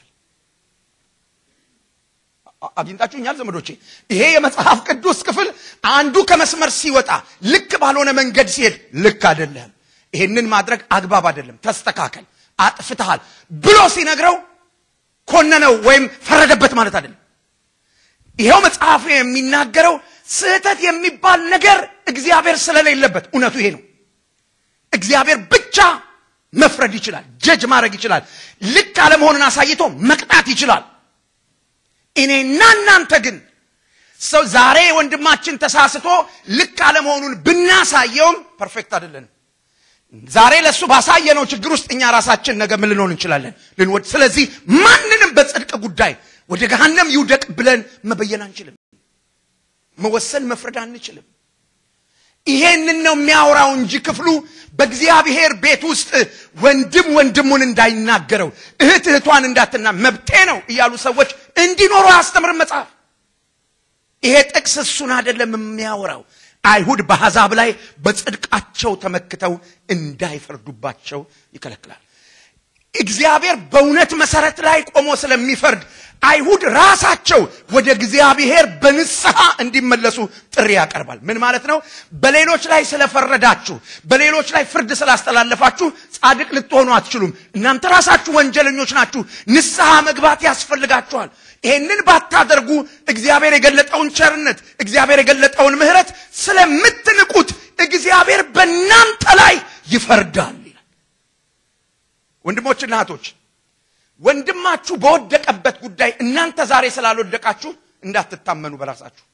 አግኝታችሁኛል ዘመዶቼ ይሄ የመጽሐፍ ቅዱስ ክፍል አንዱ ከመስመር ሲወጣ ልክ ባልሆነ መንገድ ሲሄድ ልክ አይደለም ይሄንን ማድረግ አግባብ አይደለም ተስተካከል አጥፍተሃል ብሎ ሲነግረው ኮነነው ወይም ፈረደበት ማለት አይደለም ይሄው መጽሐፍ የሚናገረው ስህተት የሚባል ነገር እግዚአብሔር ስለሌለበት እውነቱ ይሄ ነው እግዚአብሔር ብቻ መፍረድ ይችላል ጀጅ ማድረግ ይችላል ልክ አለመሆንን አሳይቶ መቅጣት ይችላል እኔና እናንተ ግን ሰው ዛሬ ወንድማችን ተሳስቶ ልክ አለመሆኑን ብናሳየውም ፐርፌክት አይደለንም ዛሬ ለእሱ ባሳየነው ችግር ውስጥ እኛ ራሳችን ነገ ምን ልንሆን እንችላለን ልንወድ ስለዚህ ማንንም በጽድቅ ጉዳይ ወደ ገሃነም ይውደቅ ብለን መበየን አንችልም መወሰን መፍረድ አንችልም ይሄንን ነው የሚያወራው እንጂ ክፍሉ በእግዚአብሔር ቤት ውስጥ ወንድም ወንድሙን እንዳይናገረው እህት እህቷን እንዳትና መብቴ ነው እያሉ ሰዎች እንዲኖሩ አያስተምርም መጽሐፍ ይሄ ጥቅስ እሱን አይደለም የሚያወራው አይሁድ በአሕዛብ ላይ በጽድቃቸው ተመክተው እንዳይፈርዱባቸው ይከለክላል እግዚአብሔር በእውነት መሰረት ላይ ቆሞ ስለሚፈርድ አይሁድ ራሳቸው ወደ እግዚአብሔር በንስሐ እንዲመለሱ ጥሪ ያቀርባል ምን ማለት ነው በሌሎች ላይ ስለፈረዳችሁ በሌሎች ላይ ፍርድ ስላስተላለፋችሁ ጻድቅ ልትሆኑ አትችሉም እናንተ ራሳችሁ ወንጀለኞች ናችሁ ንስሐ መግባት ያስፈልጋችኋል ይሄንን ባታደርጉ እግዚአብሔር የገለጠውን ቸርነት እግዚአብሔር የገለጠውን ምህረት ስለምትንቁት እግዚአብሔር በእናንተ ላይ ይፈርዳል ይላል ወንድሞችና እህቶች ወንድማችሁ በወደቀበት ጉዳይ እናንተ ዛሬ ስላልወደቃችሁ እንዳትታመኑ በራሳችሁ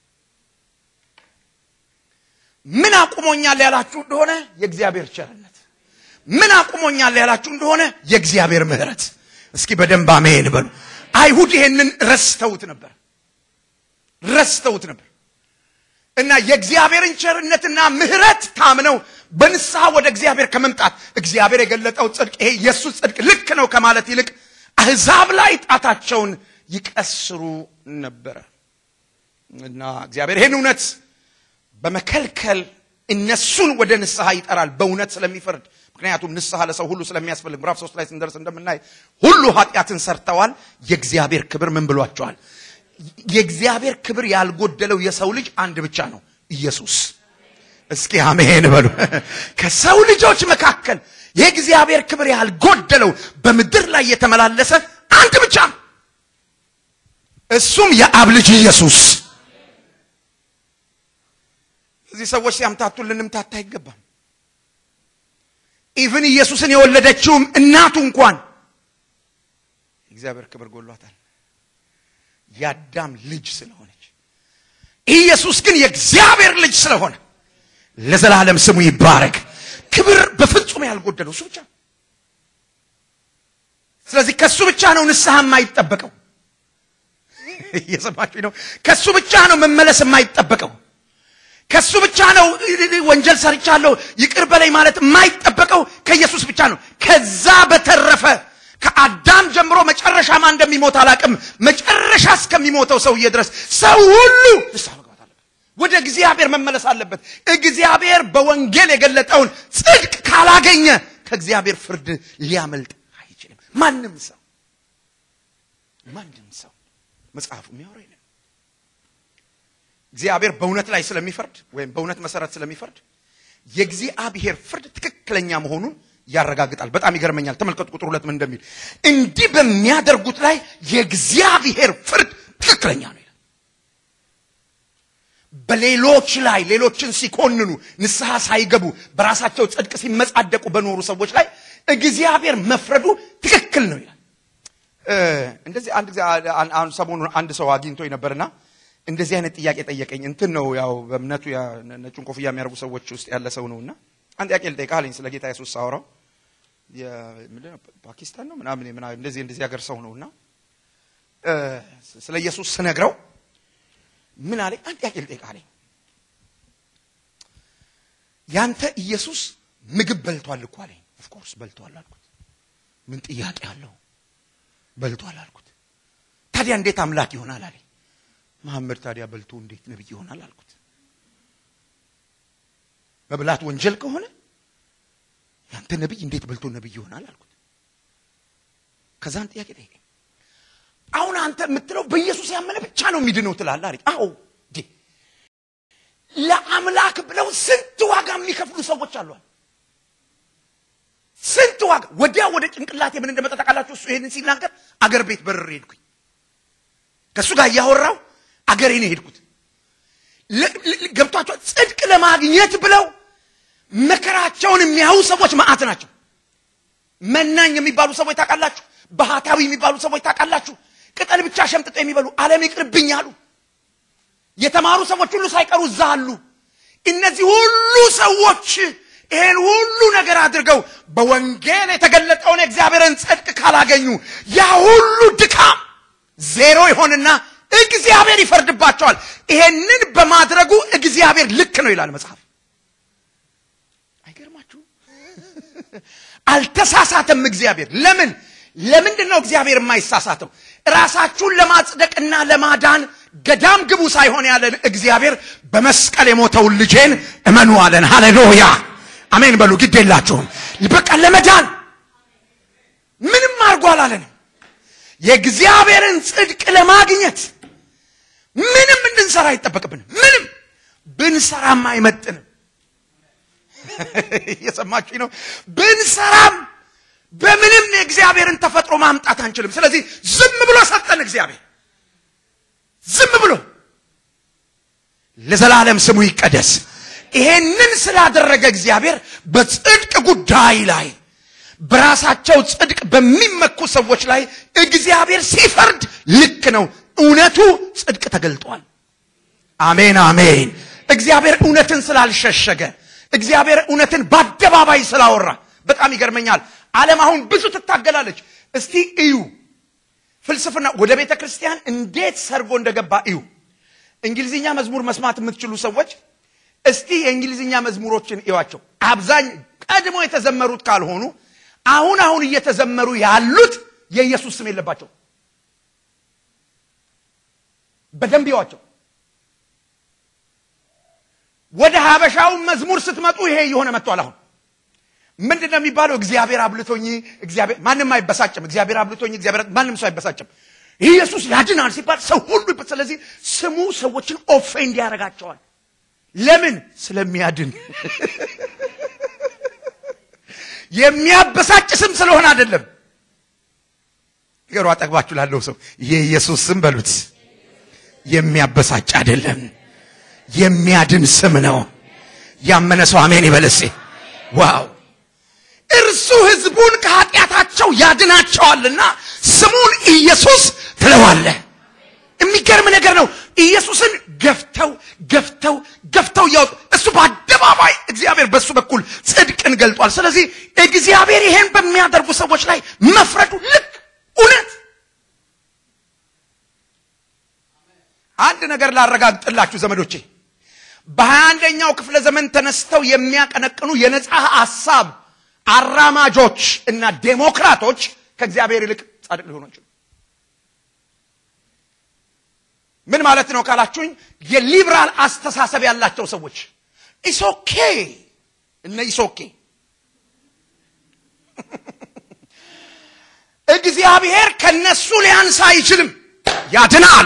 ምን አቁሞኛል ያላችሁ እንደሆነ የእግዚአብሔር ቸርነት ምን አቁሞኛል ያላችሁ እንደሆነ የእግዚአብሔር ምህረት እስኪ በደንብ አሜን በሉ አይሁድ ይሄንን ረስተውት ነበር ረስተውት ነበር እና የእግዚአብሔርን ቸርነትና ምህረት ታምነው በንስሐ ወደ እግዚአብሔር ከመምጣት እግዚአብሔር የገለጠው ጽድቅ ይሄ የእሱ ጽድቅ ልክ ነው ከማለት ይልቅ አህዛብ ላይ ጣታቸውን ይቀስሩ ነበረ እና እግዚአብሔር ይህን እውነት በመከልከል እነሱን ወደ ንስሐ ይጠራል በእውነት ስለሚፈርድ ምክንያቱም ንስሐ ለሰው ሁሉ ስለሚያስፈልግ ምዕራፍ ሶስት ላይ ስንደርስ እንደምናይ ሁሉ ኃጢአትን ሰርተዋል የእግዚአብሔር ክብር ምን ብሏቸዋል የእግዚአብሔር ክብር ያልጎደለው የሰው ልጅ አንድ ብቻ ነው ኢየሱስ እስኪ አሜን በሉ ከሰው ልጆች መካከል የእግዚአብሔር ክብር ያልጎደለው በምድር ላይ የተመላለሰ አንድ ብቻ እሱም የአብ ልጅ ኢየሱስ እዚህ ሰዎች ሲያምታቱን ልንምታታ አይገባም ኢቭን ኢየሱስን የወለደችውም እናቱ እንኳን እግዚአብሔር ክብር ጎሏታል የአዳም ልጅ ስለሆነች ኢየሱስ ግን የእግዚአብሔር ልጅ ስለሆነ ለዘላለም ስሙ ይባረክ ክብር በፍጹም ያልጎደለው እሱ ብቻ ስለዚህ ከእሱ ብቻ ነው ንስሐ የማይጠበቀው እየሰማችሁ ነው ከእሱ ብቻ ነው መመለስ የማይጠበቀው ከእሱ ብቻ ነው ወንጀል ሰርቻለሁ ይቅር በላይ ማለት የማይጠበቀው ከኢየሱስ ብቻ ነው ከዛ በተረፈ ከአዳም ጀምሮ መጨረሻ ማን እንደሚሞት አላቅም መጨረሻ እስከሚሞተው ሰውዬ ድረስ ሰው ሁሉ ንስሐ መግባት አለበት ወደ እግዚአብሔር መመለስ አለበት እግዚአብሔር በወንጌል የገለጠውን ጽድቅ ካላገኘ ከእግዚአብሔር ፍርድ ሊያመልጥ አይችልም ማንም ሰው ማንም ሰው መጽሐፉ የሚያወራ የለም እግዚአብሔር በእውነት ላይ ስለሚፈርድ ወይም በእውነት መሰረት ስለሚፈርድ የእግዚአብሔር ፍርድ ትክክለኛ መሆኑን ያረጋግጣል በጣም ይገርመኛል ተመልከቱ ቁጥር ሁለት ምን እንደሚል እንዲህ በሚያደርጉት ላይ የእግዚአብሔር ፍርድ ትክክለኛ ነው ይላል በሌሎች ላይ ሌሎችን ሲኮንኑ ንስሐ ሳይገቡ በራሳቸው ጽድቅ ሲመጻደቁ በኖሩ ሰዎች ላይ እግዚአብሔር መፍረዱ ትክክል ነው ይላል እንደዚህ አንድ ጊዜ አሁን ሰሞኑን አንድ ሰው አግኝቶኝ ነበርና እንደዚህ አይነት ጥያቄ ጠየቀኝ እንትን ነው ያው በእምነቱ ነጩን ኮፍያ የሚያደርጉ ሰዎች ውስጥ ያለ ሰው ነውና አንድ ጥያቄ ልጠይቅህ አለኝ ስለ ጌታ ኢየሱስ ሳወራው ፓኪስታን ነው ምናምን እንደዚህ እንደዚህ ሀገር ሰው ነውና ስለ ኢየሱስ ስነግረው ምን አለኝ አንድ ጥያቄ ልጠይቅህ አለኝ ያንተ ኢየሱስ ምግብ በልቷል እኮ አለኝ ኦፍኮርስ በልቷል አልኩት ምን ጥያቄ አለው በልቷል አልኩት ታዲያ እንዴት አምላክ ይሆናል አለኝ መሐመድ ታዲያ በልቶ እንዴት ነብይ ይሆናል አልኩት መብላት ወንጀል ከሆነ ያንተ ነብይ እንዴት በልቶ ነብይ ይሆናል አልኩት ከዛን ጥያቄ ጠየቀኝ። አሁን አንተ የምትለው በኢየሱስ ያመነ ብቻ ነው የሚድነው ትላለህ አለኝ። አዎ እንዴ ለአምላክ ብለው ስንት ዋጋ የሚከፍሉ ሰዎች አሏል። ስንት ዋጋ ወዲያ ወደ ጭንቅላቴ ምን እንደመጣ ታውቃላችሁ? እሱ ይሄንን ሲናገር አገር ቤት በርር ሄድኩኝ። ከእሱ ጋር እያወራው አገሬ ነው ሄድኩት። ገብቷቸው ጽድቅ ለማግኘት ብለው መከራቸውን የሚያዩ ሰዎች መዓት ናቸው። መናኝ የሚባሉ ሰዎች ታውቃላችሁ? ባህታዊ የሚባሉ ሰዎች ታውቃላችሁ? ቅጠል ብቻ ሸምጥጦ የሚበሉ ዓለም ይቅርብኝ አሉ። የተማሩ ሰዎች ሁሉ ሳይቀሩ እዛ አሉ። እነዚህ ሁሉ ሰዎች ይሄን ሁሉ ነገር አድርገው በወንጌል የተገለጠውን የእግዚአብሔርን ጽድቅ ካላገኙ ያ ሁሉ ድካም ዜሮ ይሆንና እግዚአብሔር ይፈርድባቸዋል። ይሄንን በማድረጉ እግዚአብሔር ልክ ነው ይላል መጽሐፍ። አይገርማችሁ? አልተሳሳተም እግዚአብሔር። ለምን ለምንድን ነው እግዚአብሔር የማይሳሳተው? ራሳችሁን ለማጽደቅና ለማዳን ገዳም ግቡ ሳይሆን ያለን እግዚአብሔር በመስቀል የሞተውን ልጄን እመኑ አለን። ሃሌሉያ አሜን በሉ። ግድ የላችሁም። በቃ ለመዳን ምንም አድርጎ አላለንም። የእግዚአብሔርን ጽድቅ ለማግኘት ምንም እንድንሰራ አይጠበቅብንም። ምንም ብንሰራም አይመጥንም። እየሰማችሁ ነው። ብንሰራም በምንም የእግዚአብሔርን ተፈጥሮ ማምጣት አንችልም። ስለዚህ ዝም ብሎ ሰጠን እግዚአብሔር ዝም ብሎ ለዘላለም ስሙ ይቀደስ። ይሄንን ስላደረገ እግዚአብሔር በጽድቅ ጉዳይ ላይ በራሳቸው ጽድቅ በሚመኩ ሰዎች ላይ እግዚአብሔር ሲፈርድ ልክ ነው። እውነቱ ጽድቅ ተገልጧል። አሜን አሜን። እግዚአብሔር እውነትን ስላልሸሸገ እግዚአብሔር እውነትን በአደባባይ ስላወራ በጣም ይገርመኛል። ዓለም አሁን ብዙ ትታገላለች። እስቲ እዩ ፍልስፍና ወደ ቤተ ክርስቲያን እንዴት ሰርጎ እንደገባ እዩ። እንግሊዝኛ መዝሙር መስማት የምትችሉ ሰዎች እስቲ የእንግሊዝኛ መዝሙሮችን እዩዋቸው። አብዛኝ ቀድሞ የተዘመሩት ካልሆኑ አሁን አሁን እየተዘመሩ ያሉት የኢየሱስ ስም የለባቸው። በደንብ ይዋቸው። ወደ ሀበሻው መዝሙር ስትመጡ ይሄ እየሆነ መጥቷል። አሁን ምንድን ነው የሚባለው? እግዚአብሔር አብልቶኝ እግዚአብሔር ማንም አይበሳጭም። እግዚአብሔር አብልቶኝ እግዚአብሔር ማንም ሰው አይበሳጭም። ኢየሱስ ያድናል ሲባል ሰው ሁሉ ስለዚህ ስሙ ሰዎችን ኦፌንድ ያደርጋቸዋል። ለምን? ስለሚያድን የሚያበሳጭ ስም ስለሆነ አይደለም። ገሩ አጠግባችሁ ላለው ሰው የኢየሱስ ስም በሉት። የሚያበሳጭ አይደለም፣ የሚያድን ስም ነው። ያመነ ሰው አሜን ይበለሴ። ዋው! እርሱ ሕዝቡን ከኃጢአታቸው ያድናቸዋልና ስሙን ኢየሱስ ትለዋለህ። የሚገርም ነገር ነው። ኢየሱስን ገፍተው ገፍተው ገፍተው እያወጡ እሱ በአደባባይ እግዚአብሔር በእሱ በኩል ጽድቅን ገልጧል። ስለዚህ እግዚአብሔር ይሄን በሚያደርጉ ሰዎች ላይ መፍረዱ ልክ እውነት። አንድ ነገር ላረጋግጥላችሁ ዘመዶቼ፣ በሀያ አንደኛው ክፍለ ዘመን ተነስተው የሚያቀነቅኑ የነጻ ሐሳብ አራማጆች እና ዴሞክራቶች ከእግዚአብሔር ይልቅ ጻድቅ ሊሆኑ አይችሉም። ምን ማለት ነው ካላችሁኝ፣ የሊብራል አስተሳሰብ ያላቸው ሰዎች ኢሶኬ እነ ኢሶኬ እግዚአብሔር ከነሱ ሊያንስ አይችልም፣ ያድናል።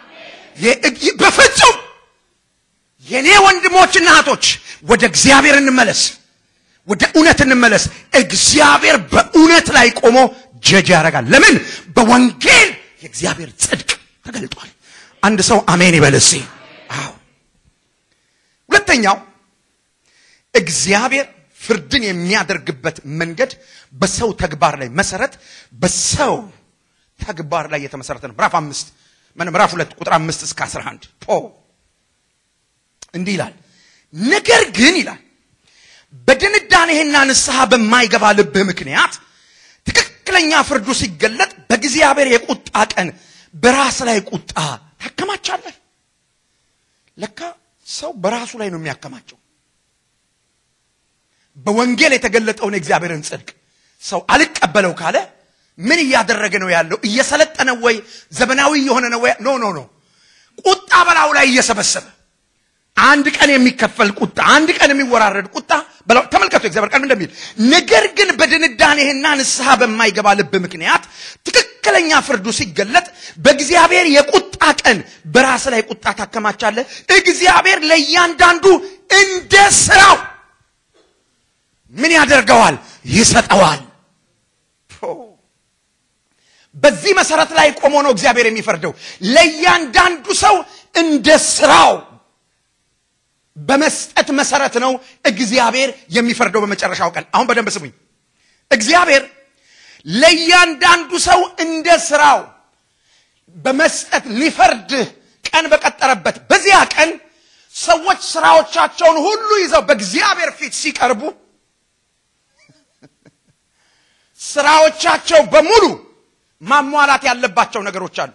በፍጹም የኔ ወንድሞችና እህቶች ወደ እግዚአብሔር እንመለስ፣ ወደ እውነት እንመለስ። እግዚአብሔር በእውነት ላይ ቆሞ ጀጅ ያደርጋል። ለምን? በወንጌል የእግዚአብሔር ጽድቅ ተገልጧል። አንድ ሰው አሜን ይበል እስኪ። አዎ። ሁለተኛው እግዚአብሔር ፍርድን የሚያደርግበት መንገድ በሰው ተግባር ላይ መሰረት በሰው ተግባር ላይ የተመሰረተ ነው። ምዕራፍ አምስት ምዕራፍ ሁለት ቁጥር አምስት እስከ አስራ አንድ ፖ እንዲህ ይላል። ነገር ግን ይላል በድንዳኔህና ንስሐ በማይገባ ልብህ ምክንያት ትክክለኛ ፍርዱ ሲገለጥ በእግዚአብሔር የቁጣ ቀን በራስ ላይ ቁጣ ታከማቻለህ። ለካ ሰው በራሱ ላይ ነው የሚያከማቸው። በወንጌል የተገለጠውን የእግዚአብሔርን ጽድቅ ሰው አልቀበለው ካለ ምን እያደረገ ነው ያለው? እየሰለጠነ ወይ ዘመናዊ የሆነ ነው ወይ? ኖ ኖ ኖ፣ ቁጣ በላዩ ላይ እየሰበሰበ አንድ ቀን የሚከፈል ቁጣ፣ አንድ ቀን የሚወራረድ ቁጣ በለው። ተመልከቱ እግዚአብሔር ቃል እንደሚል ነገር ግን በድንዳኔህና ንስሐ በማይገባ ልብ ምክንያት ትክክለኛ ፍርዱ ሲገለጥ በእግዚአብሔር የቁጣ ቀን በራስ ላይ ቁጣ ታከማቻለህ። እግዚአብሔር ለእያንዳንዱ እንደ ስራው ምን ያደርገዋል? ይሰጠዋል። በዚህ መሰረት ላይ ቆሞ ነው እግዚአብሔር የሚፈርደው። ለእያንዳንዱ ሰው እንደ ስራው በመስጠት መሰረት ነው እግዚአብሔር የሚፈርደው በመጨረሻው ቀን። አሁን በደንብ ስሙኝ። እግዚአብሔር ለእያንዳንዱ ሰው እንደ ስራው በመስጠት ሊፈርድ ቀን በቀጠረበት በዚያ ቀን ሰዎች ስራዎቻቸውን ሁሉ ይዘው በእግዚአብሔር ፊት ሲቀርቡ ስራዎቻቸው በሙሉ ማሟላት ያለባቸው ነገሮች አሉ።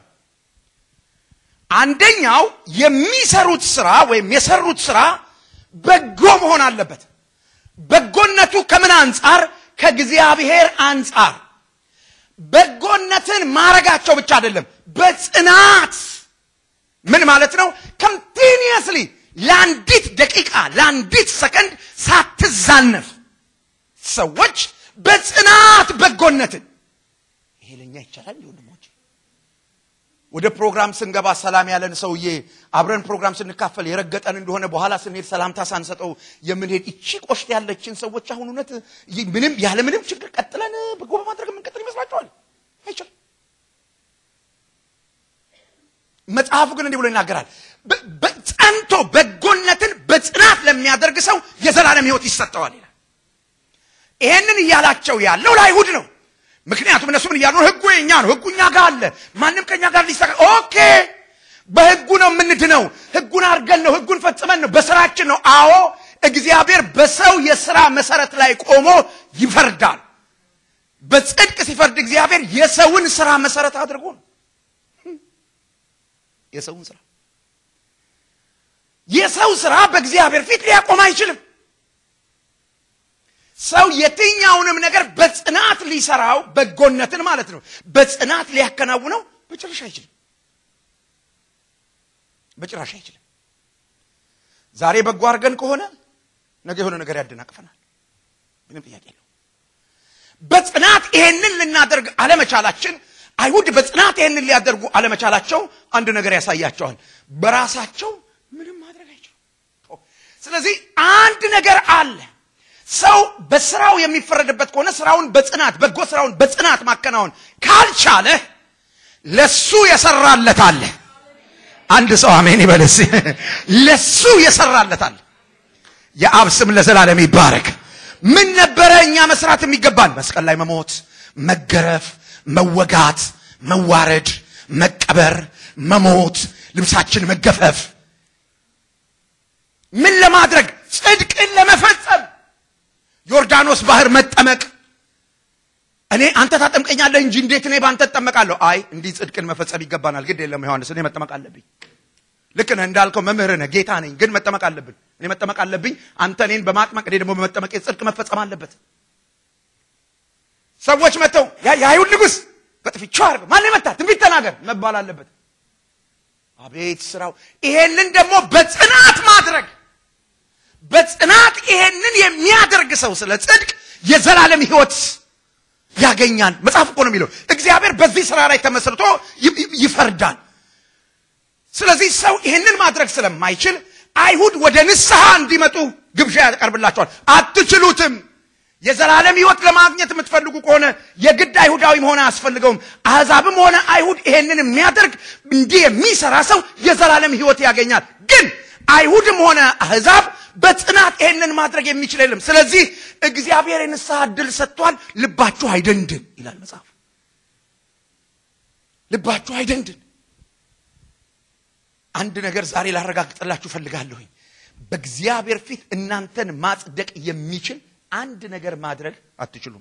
አንደኛው የሚሰሩት ስራ ወይም የሰሩት ስራ በጎ መሆን አለበት። በጎነቱ ከምን አንጻር? ከእግዚአብሔር አንጻር። በጎነትን ማረጋቸው ብቻ አይደለም፣ በጽናት ምን ማለት ነው? ኮንቲኒየስሊ ለአንዲት ደቂቃ ለአንዲት ሰከንድ ሳትዛነፍ ሰዎች በጽናት በጎነትን ይሄ ለእኛ ይቻላል ወንድሞች ወደ ፕሮግራም ስንገባ ሰላም ያለን ሰውዬ አብረን ፕሮግራም ስንካፈል የረገጠን እንደሆነ በኋላ ስንሄድ ሰላምታ ሳንሰጠው የምንሄድ እቺ ቆሽት ያለችን ሰዎች አሁን እውነት ምንም ያለ ምንም ችግር ቀጥለን በጎ በማድረግ የምንቀጥል ይመስላችኋል? አይችልም። መጽሐፉ ግን እንዲህ ብሎ ይናገራል። ጸንቶ በጎነትን በጽናት ለሚያደርግ ሰው የዘላለም ሕይወት ይሰጠዋል ይላል። ይሄንን እያላቸው ያለው ለአይሁድ ነው። ምክንያቱም እነሱ ምን እያሉ ነው? ህጉ የኛ ነው። ህጉ እኛ ጋር አለ። ማንም ከኛ ጋር ሊሰራ ኦኬ፣ በህጉ ነው የምንድነው። ህጉን አድርገን ነው፣ ህጉን ፈጽመን ነው፣ በስራችን ነው። አዎ፣ እግዚአብሔር በሰው የስራ መሰረት ላይ ቆሞ ይፈርዳል። በጽድቅ ሲፈርድ እግዚአብሔር የሰውን ስራ መሰረት አድርጎ ነው። የሰውን ስራ የሰው ስራ በእግዚአብሔር ፊት ሊያቆም አይችልም። ሰው የትኛውንም ነገር በጽናት ሊሰራው በጎነትን ማለት ነው በጽናት ሊያከናውነው በጭራሽ አይችልም። በጭራሽ አይችልም። ዛሬ በጎ አድርገን ከሆነ ነገ የሆነ ነገር ያደናቅፈናል። ምንም ጥያቄ የለው። በጽናት ይሄንን ልናደርግ አለመቻላችን አይሁድ በጽናት ይሄንን ሊያደርጉ አለመቻላቸው አንድ ነገር ያሳያቸዋል። በራሳቸው ምንም ማድረግ አይችሉም። ስለዚህ አንድ ነገር አለ። ሰው በስራው የሚፈረድበት ከሆነ ስራውን በጽናት በጎ ስራውን በጽናት ማከናወን ካልቻለ ለሱ የሰራለት አለ። አንድ ሰው አሜን ይበልስ። ለሱ የሰራለት አለ። የአብ ስም ለዘላለም ይባረክ። ምን ነበረ እኛ መስራት የሚገባን? መስቀል ላይ መሞት፣ መገረፍ፣ መወጋት፣ መዋረድ፣ መቀበር፣ መሞት፣ ልብሳችን መገፈፍ። ምን ለማድረግ? ጽድቅን ለመፈጸም ዮርዳኖስ ባህር መጠመቅ። እኔ አንተ ታጠምቀኛለህ እንጂ እንዴት እኔ በአንተ እጠመቃለሁ? አይ እንዲህ ጽድቅን መፈጸም ይገባናል። ግድ የለም ዮሐንስ፣ እኔ መጠመቅ አለብኝ። ልክ ነህ እንዳልከው መምህር ነህ፣ ጌታ ነኝ፣ ግን መጠመቅ አለብን። እኔ መጠመቅ አለብኝ። አንተ እኔን በማጥመቅ እኔ ደግሞ በመጠመቅ ጽድቅ መፈጸም አለበት። ሰዎች መጥተው የአይሁድ ንጉሥ በጥፊ ቻ አድርገው ማን መታ ትንቢት ተናገር መባል አለበት። አቤት ስራው! ይሄንን ደግሞ በጽናት ማድረግ በጽናት ይሄንን የሚያደርግ ሰው ስለ ጽድቅ የዘላለም ሕይወት ያገኛል። መጽሐፍ እኮ ነው የሚለው። እግዚአብሔር በዚህ ስራ ላይ ተመስርቶ ይፈርዳል። ስለዚህ ሰው ይሄንን ማድረግ ስለማይችል አይሁድ ወደ ንስሐ እንዲመጡ ግብዣ ያቀርብላቸዋል። አትችሉትም። የዘላለም ሕይወት ለማግኘት የምትፈልጉ ከሆነ የግድ አይሁዳዊ መሆን አያስፈልገውም። አሕዛብም ሆነ አይሁድ ይሄንን የሚያደርግ እንዲህ የሚሰራ ሰው የዘላለም ሕይወት ያገኛል። ግን አይሁድም ሆነ አሕዛብ በጽናት ይሄንን ማድረግ የሚችል የለም። ስለዚህ እግዚአብሔር የንስሐ ዕድል ሰጥቷል። ልባችሁ አይደንድን ይላል መጽሐፍ። ልባችሁ አይደንድን። አንድ ነገር ዛሬ ላረጋግጥላችሁ ፈልጋለሁኝ። በእግዚአብሔር ፊት እናንተን ማጽደቅ የሚችል አንድ ነገር ማድረግ አትችሉም፣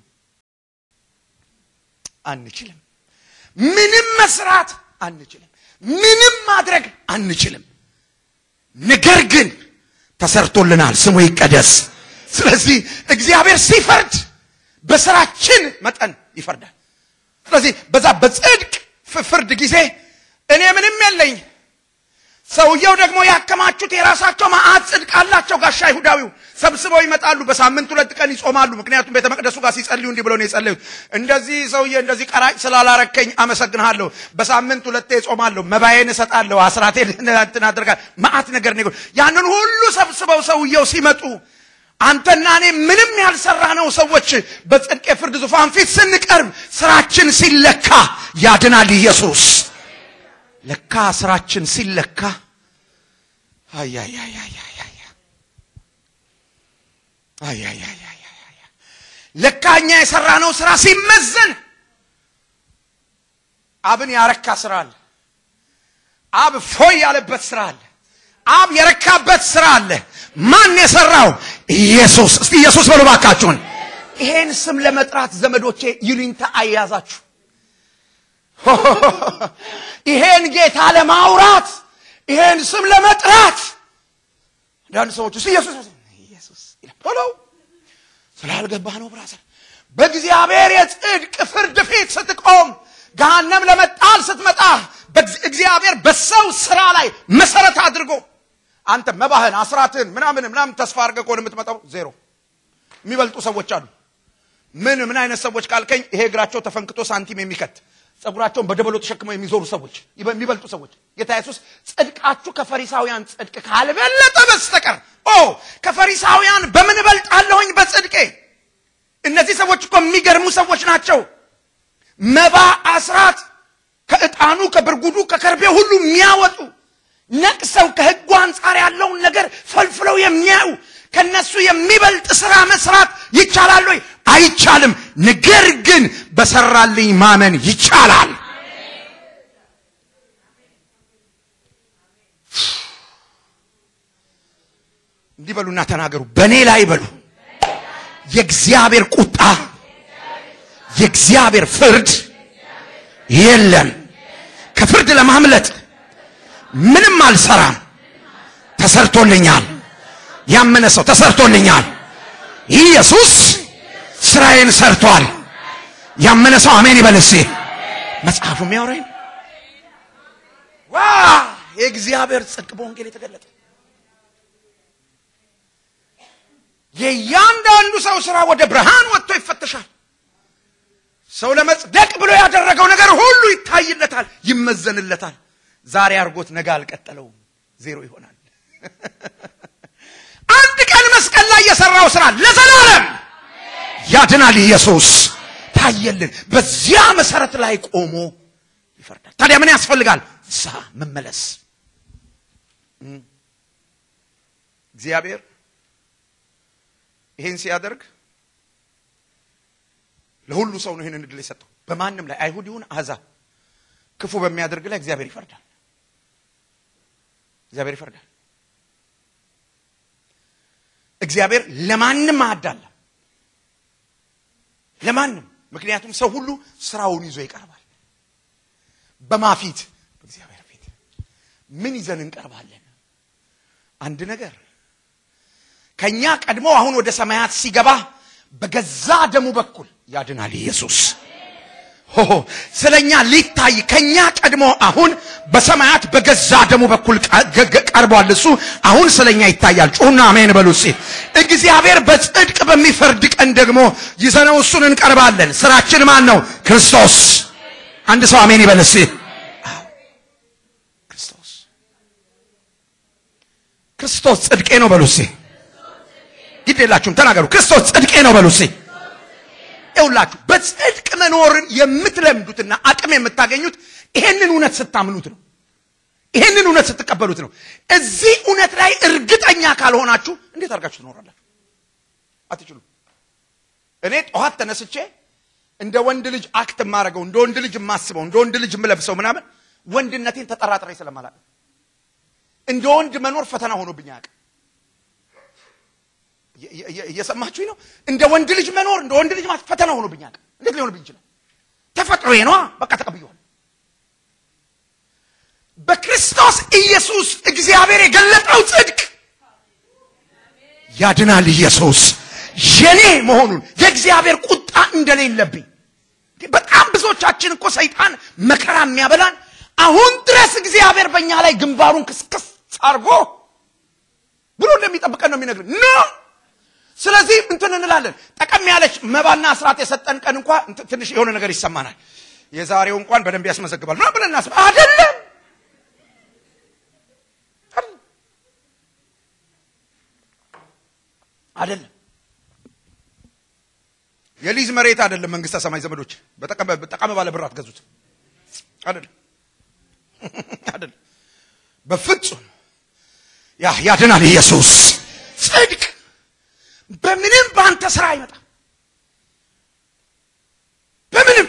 አንችልም። ምንም መስራት አንችልም፣ ምንም ማድረግ አንችልም። ነገር ግን ተሰርቶልናል። ስሙ ይቀደስ። ስለዚህ እግዚአብሔር ሲፈርድ በስራችን መጠን ይፈርዳል። ስለዚህ በዛ በጽድቅ ፍርድ ጊዜ እኔ ምንም የለኝ ሰውየው ደግሞ ያከማቹት የራሳቸው መዓት ጽድቅ አላቸው። ጋሻ ይሁዳዊው ሰብስበው ይመጣሉ። በሳምንት ሁለት ቀን ይጾማሉ። ምክንያቱም ቤተ መቅደሱ ጋር ሲጸልዩ እንዲህ ብለው ነው የጸለዩት። እንደዚህ ሰውዬ እንደዚህ ቀራጭ ስላላረከኝ አመሰግንሃለሁ። በሳምንት ሁለቴ እጾማለሁ፣ መባዬን እሰጣለሁ፣ አስራቴን እንትን አደርጋለሁ። መዓት ነገር ነው። ያንን ሁሉ ሰብስበው ሰውየው ሲመጡ አንተና እኔ ምንም ያልሰራነው ሰዎች በጽድቅ የፍርድ ዙፋን ፊት ስንቀርብ ስራችን ሲለካ ያድናል ኢየሱስ። ለካ ስራችን ሲለካ ለካ እኛ የሰራነው ስራ ሲመዘን አብን ያረካ ስራ አለ። አብ ፎይ ያለበት ስራ አለ። አብ የረካበት ስራ አለ። ማን የሰራው? ኢየሱስ። እስቲ ኢየሱስ በሉ ባካችሁን። ይሄን ስም ለመጥራት ዘመዶቼ ይሉኝታ አያዛችሁ። ይሄን ጌታ ለማውራት ይሄን ስም ለመጥራት አንዳንድ ሰዎች ውስጥ ኢየሱስ ኢየሱስ ይላል። ስላልገባህ ነው ብራዘር። በእግዚአብሔር የጽድቅ ፍርድ ፊት ስትቆም ገሃነም ለመጣል ስትመጣ እግዚአብሔር በሰው ስራ ላይ መሰረት አድርጎ አንተ መባህን አስራትን ምናምን ምናምን ተስፋ አድርገህ ከሆነ የምትመጣው ዜሮ የሚበልጡ ሰዎች አሉ። ምን ምን አይነት ሰዎች ካልከኝ ይሄ እግራቸው ተፈንክቶ ሳንቲም የሚከት ጸጉራቸውን በደበሎ ተሸክመው የሚዞሩ ሰዎች የሚበልጡ ሰዎች ጌታ ኢየሱስ ጽድቃችሁ ከፈሪሳውያን ጽድቅ ካልበለጠ በስተቀር ኦ ከፈሪሳውያን በምን እበልጣለሁኝ በጽድቄ እነዚህ ሰዎች እኮ የሚገርሙ ሰዎች ናቸው መባ አስራት ከዕጣኑ ከብርጉዱ ከከርቤ ሁሉ የሚያወጡ ነቅሰው ከህጉ አንጻር ያለውን ነገር ፈልፍለው የሚያዩ ከነሱ የሚበልጥ ስራ መስራት ይቻላል ወይ? አይቻልም። ነገር ግን በሰራልኝ ማመን ይቻላል። እንዲህ በሉና ተናገሩ። በእኔ ላይ በሉ የእግዚአብሔር ቁጣ የእግዚአብሔር ፍርድ የለም። ከፍርድ ለማምለጥ ምንም አልሰራም። ተሰርቶልኛል። ያመነ ሰው ተሰርቶልኛል። ኢየሱስ ስራዬን ሰርቷል። ያመነ ሰው አሜን ይበል እስኪ። መጽሐፉ የሚያወራኝ ዋ የእግዚአብሔር ጽድቅ በወንጌል የተገለጠ የእያንዳንዱ ሰው ስራ ወደ ብርሃን ወጥቶ ይፈተሻል። ሰው ለመጽደቅ ብሎ ያደረገው ነገር ሁሉ ይታይለታል፣ ይመዘንለታል። ዛሬ አድርጎት ነገ አልቀጠለውም፣ ዜሮ ይሆናል። አንድ ቀን መስቀል ላይ የሰራው ስራ ለዘላለም ያድናል። ኢየሱስ ታየልን። በዚያ መሰረት ላይ ቆሞ ይፈርዳል። ታዲያ ምን ያስፈልጋል? ንስሐ መመለስ። እግዚአብሔር ይሄን ሲያደርግ ለሁሉ ሰው ነው ይህንን እድል የሰጠው። በማንም ላይ አይሁድ ይሁን አሕዛብ ክፉ በሚያደርግ ላይ እግዚአብሔር ይፈርዳል። እግዚአብሔር ይፈርዳል። እግዚአብሔር ለማንም አያዳላም። ለማንም ምክንያቱም ሰው ሁሉ ስራውን ይዞ ይቀርባል። በማፊት በእግዚአብሔር ፊት ምን ይዘን እንቀርባለን? አንድ ነገር ከኛ ቀድሞ አሁን ወደ ሰማያት ሲገባ በገዛ ደሙ በኩል ያድናል ኢየሱስ። ሆሆ ስለኛ ሊታይ ከኛ ቀድሞ አሁን በሰማያት በገዛ ደሙ በኩል ቀርቧል። እሱ አሁን ስለኛ ይታያል። ጩሁና አሜን በሉ እስኪ። እግዚአብሔር በጽድቅ በሚፈርድ ቀን ደግሞ ይዘነው እሱን እንቀርባለን። ስራችን ማን ነው? ክርስቶስ። አንድ ሰው አሜን ይበል እስኪ። ክርስቶስ ክርስቶስ ጽድቄ ነው በሉ እስኪ። ግድ የላችሁም ተናገሩ። ክርስቶስ ጽድቄ ነው በሉ እስኪ። ይውላችሁ በጽድቅ መኖርን የምትለምዱትና አቅም የምታገኙት ይሄንን እውነት ስታምኑት ነው። ይሄንን እውነት ስትቀበሉት ነው። እዚህ እውነት ላይ እርግጠኛ ካልሆናችሁ እንዴት አድርጋችሁ ትኖራላችሁ? አትችሉም። እኔ ጠዋት ተነስቼ እንደ ወንድ ልጅ አክት የማደርገው እንደ ወንድ ልጅ የማስበው እንደ ወንድ ልጅ የምለብሰው ምናምን ወንድነቴን ተጠራጥሬ ስለማላውቅ እንደ ወንድ መኖር ፈተና ሆኖብኝ አያውቅም። እየሰማችሁኝ ነው? እንደ ወንድ ልጅ መኖር እንደ ወንድ ልጅ ማለት ፈተና ሆኖብኝ አያውቅም። እንዴት ሊሆንብኝ ይችላል? ተፈጥሮዬ ነዋ። በቃ ተቀብየዋል። በክርስቶስ ኢየሱስ እግዚአብሔር የገለጠው ጽድቅ ያድናል። ኢየሱስ የኔ መሆኑን የእግዚአብሔር ቁጣ እንደሌለብኝ በጣም ብዙዎቻችን እኮ ሰይጣን መከራ የሚያበላን አሁን ድረስ እግዚአብሔር በእኛ ላይ ግንባሩን ክስክስ አድርጎ ብሎ እንደሚጠብቀን ነው የሚነግርን ኖ ስለዚህ እንትን እንላለን ጠቀም ያለች መባና ስርዓት የሰጠን ቀን እንኳ እንትን ትንሽ የሆነ ነገር ይሰማናል የዛሬው እንኳን በደንብ ያስመዘግባል ምናምን ብለን እናስብ አይደለም አይደለም የሊዝ መሬት አይደለም መንግስተ ሰማይ ዘመዶች በጠቀመ ባለ ብር አትገዙት አይደለም አይደለም በፍጹም ያ ያድናል ኢየሱስ ጽድቅ በምንም በአንተ ስራ አይመጣም በምንም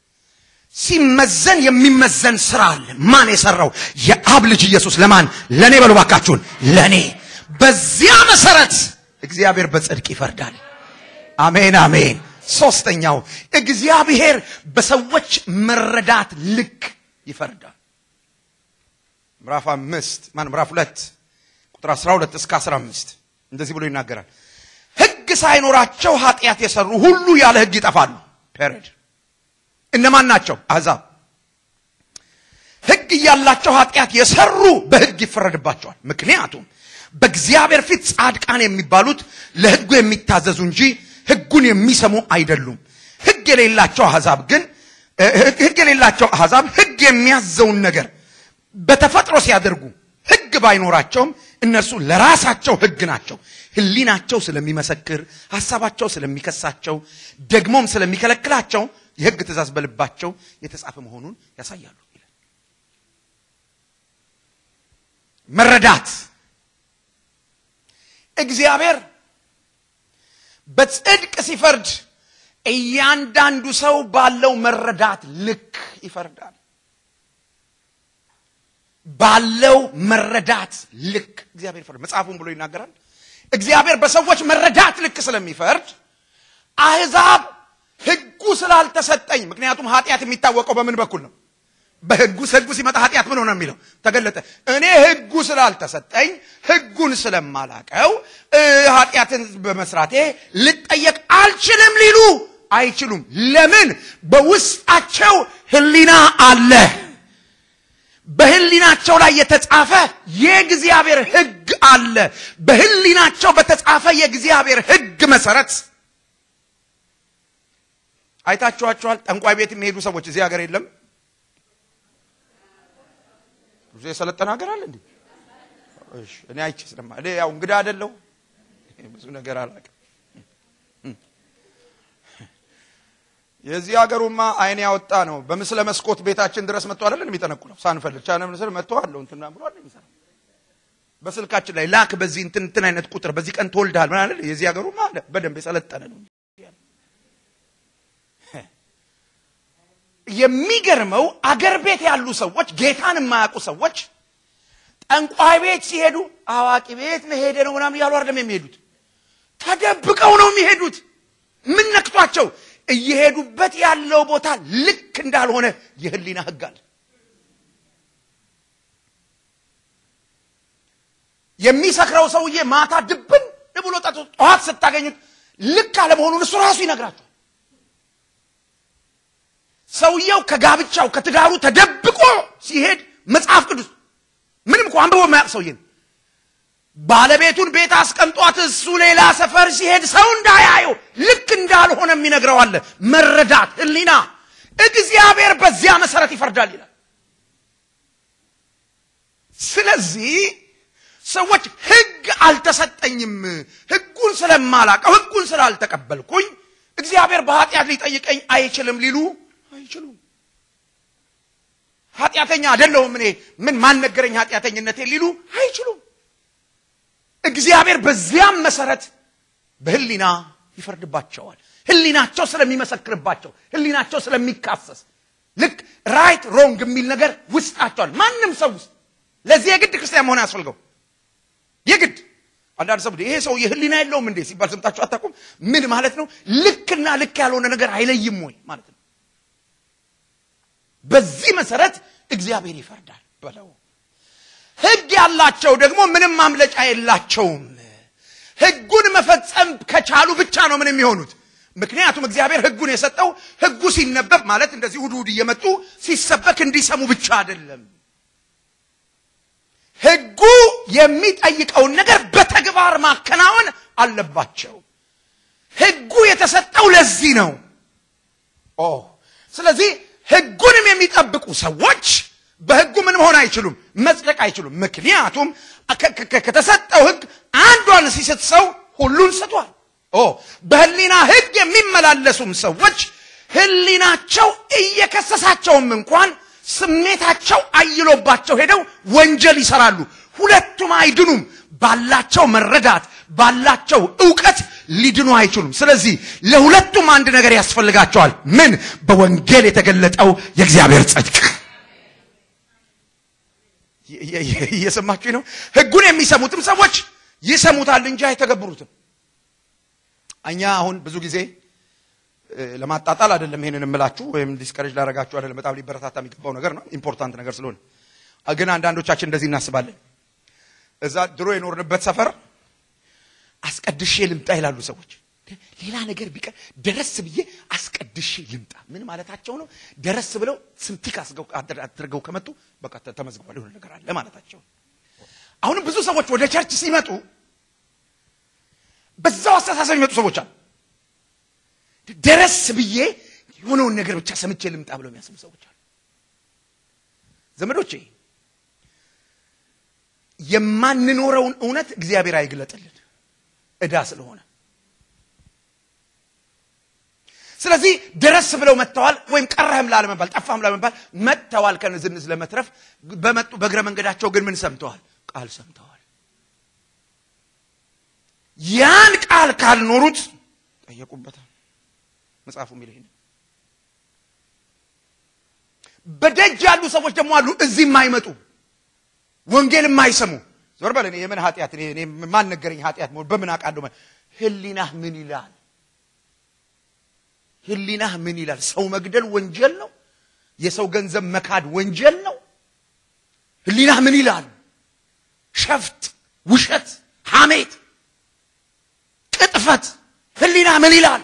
ሲመዘን የሚመዘን ስራ አለ ማን የሰራው የአብ ልጅ ኢየሱስ ለማን ለእኔ በሉ ባካችሁን ለእኔ በዚያ መሰረት እግዚአብሔር በጽድቅ ይፈርዳል አሜን አሜን ሶስተኛው እግዚአብሔር በሰዎች መረዳት ልክ ይፈርዳል ምዕራፍ አምስት ማን ምዕራፍ ሁለት ቁጥር 12 እስከ 15 እንደዚህ ብሎ ይናገራል ህግ ሳይኖራቸው ኃጢአት የሰሩ ሁሉ ያለ ህግ ይጠፋሉ ፔሬድ እነማን ናቸው አሕዛብ ህግ እያላቸው ኃጢአት የሰሩ በህግ ይፈረድባቸዋል ምክንያቱም በእግዚአብሔር ፊት ጻድቃን የሚባሉት ለህጉ የሚታዘዙ እንጂ ህጉን የሚሰሙ አይደሉም ህግ የሌላቸው አሕዛብ ግን ህግ የሌላቸው አሕዛብ ህግ የሚያዘውን ነገር በተፈጥሮ ሲያደርጉ ህግ ባይኖራቸውም እነርሱ ለራሳቸው ህግ ናቸው ህሊናቸው ስለሚመሰክር ሀሳባቸው ስለሚከሳቸው ደግሞም ስለሚከለክላቸው የህግ ትእዛዝ በልባቸው የተጻፈ መሆኑን ያሳያሉ ይላል መረዳት እግዚአብሔር በጽድቅ ሲፈርድ እያንዳንዱ ሰው ባለው መረዳት ልክ ይፈርዳል ባለው መረዳት ልክ እግዚአብሔር ይፈርድ መጽሐፉን ብሎ ይናገራል እግዚአብሔር በሰዎች መረዳት ልክ ስለሚፈርድ አህዛብ ህጉ ስላልተሰጠኝ ምክንያቱም ኃጢአት የሚታወቀው በምን በኩል ነው በህጉ ህጉ ሲመጣ ኃጢአት ምን ሆነ የሚለው ተገለጠ እኔ ህጉ ስላልተሰጠኝ ህጉን ስለማላቀው ኃጢአትን በመስራቴ ልጠየቅ አልችልም ሊሉ አይችሉም ለምን በውስጣቸው ህሊና አለ በህሊናቸው ላይ የተጻፈ የእግዚአብሔር ህግ አለ በህሊናቸው በተጻፈ የእግዚአብሔር ህግ መሰረት አይታችኋቸዋል ጠንቋይ ቤት የሚሄዱ ሰዎች እዚህ ሀገር የለም ብዙ የሰለጠነ ሀገር አለ እንዴ እኔ አይቼ ስለማ እኔ ያው እንግዳ አደለሁ ብዙ ነገር አላውቅም የዚህ ሀገሩማ አይን ያወጣ ነው በምስለ መስኮት ቤታችን ድረስ መጥቶ አይደለን የሚጠነቁለው ሳንፈልግ ቻነ ምስል መጥቶ አለው እንትና ብሎ አይደል የሚሰራ በስልካችን ላይ ላክ በዚህ እንትን እንትን አይነት ቁጥር በዚህ ቀን ትወልድሃል ምን አይደል የዚህ ሀገሩማ አለ በደንብ የሰለጠነ ነው የሚገርመው አገር ቤት ያሉ ሰዎች ጌታን የማያውቁ ሰዎች ጠንቋይ ቤት ሲሄዱ አዋቂ ቤት መሄደ ነው ምናምን እያሉ አይደለም የሚሄዱት ተደብቀው ነው የሚሄዱት ምን ነክቷቸው እየሄዱበት ያለው ቦታ ልክ እንዳልሆነ የህሊና ህግ አለ የሚሰክረው ሰውዬ ማታ ድብን ብሎ ጠዋት ስታገኙት ልክ አለመሆኑን እሱ ራሱ ይነግራቸዋል ሰውየው ከጋብቻው ከትዳሩ ተደብቆ ሲሄድ መጽሐፍ ቅዱስ ምንም እኮ አንብቦ የማያውቅ ሰውዬ ነው ባለቤቱን ቤት አስቀምጧት እሱ ሌላ ሰፈር ሲሄድ ሰው እንዳያየው ልክ እንዳልሆነ የሚነግረው አለ መረዳት ህሊና እግዚአብሔር በዚያ መሰረት ይፈርዳል ይላል ስለዚህ ሰዎች ህግ አልተሰጠኝም ህጉን ስለማላቀው ህጉን ስላልተቀበልኩኝ እግዚአብሔር በኃጢአት ሊጠይቀኝ አይችልም ሊሉ አይችሉም ኃጢአተኛ አይደለሁም እኔ ምን ማን ነገረኝ ኃጢአተኝነቴ ሊሉ አይችሉም እግዚአብሔር በዚያም መሰረት በህሊና ይፈርድባቸዋል ህሊናቸው ስለሚመሰክርባቸው ህሊናቸው ስለሚካሰስ ልክ ራይት ሮንግ የሚል ነገር ውስጣቸዋል ማንም ሰው ውስጥ ለዚህ የግድ ክርስቲያን መሆን ያስፈልገው የግድ አንዳንድ ሰው ይሄ ሰው የህሊና የለውም እንዴ ሲባል ሰምታችሁ አታውቁም ምን ማለት ነው ልክና ልክ ያልሆነ ነገር አይለይም ወይ ማለት ነው በዚህ መሰረት እግዚአብሔር ይፈርዳል በለው ህግ ያላቸው ደግሞ ምንም ማምለጫ የላቸውም ህጉን መፈጸም ከቻሉ ብቻ ነው ምን የሚሆኑት ምክንያቱም እግዚአብሔር ሕጉን የሰጠው ሕጉ ሲነበብ ማለት እንደዚህ እሑድ እሑድ እየመጡ ሲሰበክ እንዲሰሙ ብቻ አይደለም። ሕጉ የሚጠይቀውን ነገር በተግባር ማከናወን አለባቸው። ሕጉ የተሰጠው ለዚህ ነው። ኦ ስለዚህ ሕጉንም የሚጠብቁ ሰዎች በሕጉ ምን መሆን አይችሉም፣ መጽደቅ አይችሉም። ምክንያቱም ከተሰጠው ሕግ አንዷን ሲስት ሰው ሁሉን ስቷል። ኦ በህሊና ሕግ የሚመላለሱም ሰዎች ህሊናቸው እየከሰሳቸውም እንኳን ስሜታቸው አይሎባቸው ሄደው ወንጀል ይሰራሉ። ሁለቱም አይድኑም። ባላቸው መረዳት ባላቸው እውቀት ሊድኑ አይችሉም። ስለዚህ ለሁለቱም አንድ ነገር ያስፈልጋቸዋል። ምን? በወንጌል የተገለጠው የእግዚአብሔር ጽድቅ። እየሰማችሁ ነው። ህጉን የሚሰሙትም ሰዎች ይሰሙታል እንጂ አይተገብሩትም። እኛ አሁን ብዙ ጊዜ ለማጣጣል አይደለም ይሄንን እምላችሁ ወይም ዲስከሬጅ ላደርጋችሁ አይደለም። በጣም ሊበረታታ የሚገባው ነገር ነው፣ ኢምፖርታንት ነገር ስለሆነ። ግን አንዳንዶቻችን እንደዚህ እናስባለን። እዛ ድሮ የኖርንበት ሰፈር አስቀድሼ ልምጣ ይላሉ ሰዎች። ሌላ ነገር ቢቀር ደረስ ብዬ አስቀድሼ ልምጣ ምን ማለታቸው ነው? ደረስ ብለው ስንቲክ አድርገው ከመጡ በቃ ተመዝግቧል የሆነ ነገር አለ ማለታቸው። አሁንም ብዙ ሰዎች ወደ ቸርች ሲመጡ በዛው አስተሳሰብ የሚመጡ ሰዎች አሉ። ደረስ ብዬ የሆነውን ነገር ብቻ ሰምቼ ልምጣ ብለው የሚያስቡ ሰዎች አሉ። ዘመዶቼ የማንኖረውን እውነት እግዚአብሔር አይግለጥልን ዕዳ ስለሆነ ስለዚህ ደረስ ብለው መጥተዋል። ወይም ቀረህም ላለመባል ጠፋህም ላለመባል መጥተዋል ከንዝንዝ ለመትረፍ በመጡ በእግረ መንገዳቸው ግን ምን ሰምተዋል? ቃል ሰምተዋል። ያን ቃል ካልኖሩት ጠየቁበታል። መጽሐፉ የሚል ይሄን በደጅ ያሉ ሰዎች ደግሞ አሉ፣ እዚህ የማይመጡ ወንጌል የማይሰሙ ዞር በል። እኔ የምን ኃጢአት እኔ ማን ነገረኝ ኃጢአት በምን አውቃለሁ? ህሊናህ ምን ይላል? ህሊናህ ምን ይላል? ሰው መግደል ወንጀል ነው። የሰው ገንዘብ መካድ ወንጀል ነው። ህሊናህ ምን ይላል? ሸፍጥ፣ ውሸት፣ ሐሜት፣ ቅጥፈት ህሊና ምን ይላል?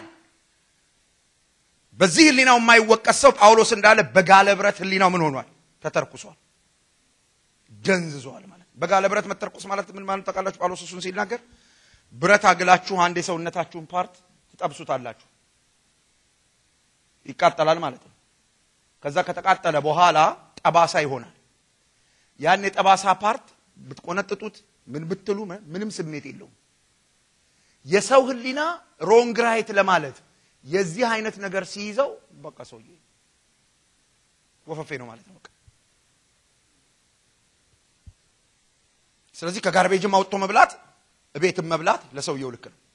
በዚህ ህሊናው የማይወቀስ ሰው ጳውሎስ እንዳለ በጋለ ብረት ህሊናው ምን ሆኗል? ተተርኩሷል፣ ደንዝዟል ማለት በጋለ ብረት መተርኩስ ማለት ምን ማለት ታውቃላችሁ? ጳውሎስ እሱን ሲናገር ብረት አግላችሁ አንድ የሰውነታችሁን ፓርት ትጠብሱታላችሁ፣ ይቃጠላል ማለት ነው። ከዛ ከተቃጠለ በኋላ ጠባሳ ይሆናል። ያን የጠባሳ ፓርት ብትቆነጥጡት ምን ብትሉ ምንም ስሜት የለውም። የሰው ህሊና ሮንግ ራይት ለማለት የዚህ አይነት ነገር ሲይዘው በቃ ሰውዬ ወፈፌ ነው ማለት ነው። በቃ ስለዚህ ከጋርቤጅም አውጥቶ መብላት እቤትም መብላት ለሰውየው ልክ ነው።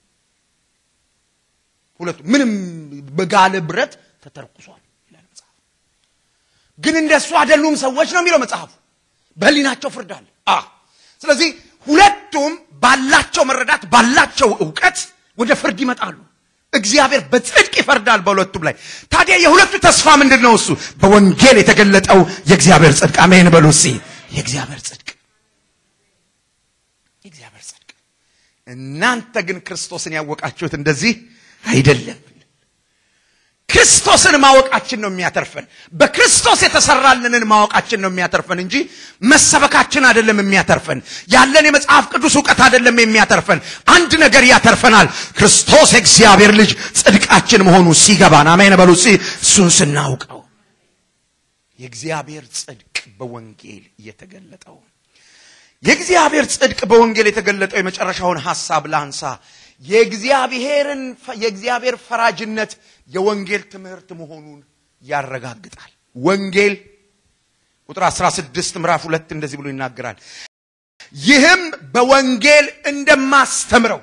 ሁለቱ ምንም በጋለ ብረት ተተርኩሷል ይላል መጽሐፍ። ግን እንደሱ አይደሉም ሰዎች ነው የሚለው መጽሐፉ። በህሊናቸው ፍርድ አለ። ስለዚህ ሁለቱም ባላቸው መረዳት ባላቸው እውቀት ወደ ፍርድ ይመጣሉ። እግዚአብሔር በጽድቅ ይፈርዳል በሁለቱም ላይ። ታዲያ የሁለቱ ተስፋ ምንድን ነው? እሱ በወንጌል የተገለጠው የእግዚአብሔር ጽድቅ። አሜን በሉ እስኪ። የእግዚአብሔር ጽድቅ፣ የእግዚአብሔር ጽድቅ። እናንተ ግን ክርስቶስን ያወቃችሁት እንደዚህ አይደለም። ክርስቶስን ማወቃችን ነው የሚያተርፈን። በክርስቶስ የተሰራልንን ማወቃችን ነው የሚያተርፈን እንጂ መሰበካችን አይደለም የሚያተርፈን። ያለን የመጽሐፍ ቅዱስ እውቀት አይደለም የሚያተርፈን። አንድ ነገር ያተርፈናል። ክርስቶስ የእግዚአብሔር ልጅ ጽድቃችን መሆኑ ሲገባን፣ አሜን በሉ እስኪ። እሱን ስናውቀው የእግዚአብሔር ጽድቅ በወንጌል የተገለጠው የእግዚአብሔር ጽድቅ በወንጌል የተገለጠው የመጨረሻውን ሐሳብ ላንሳ። የእግዚአብሔርን የእግዚአብሔር ፈራጅነት የወንጌል ትምህርት መሆኑን ያረጋግጣል። ወንጌል ቁጥር 16 ምዕራፍ ሁለት እንደዚህ ብሎ ይናገራል። ይህም በወንጌል እንደማስተምረው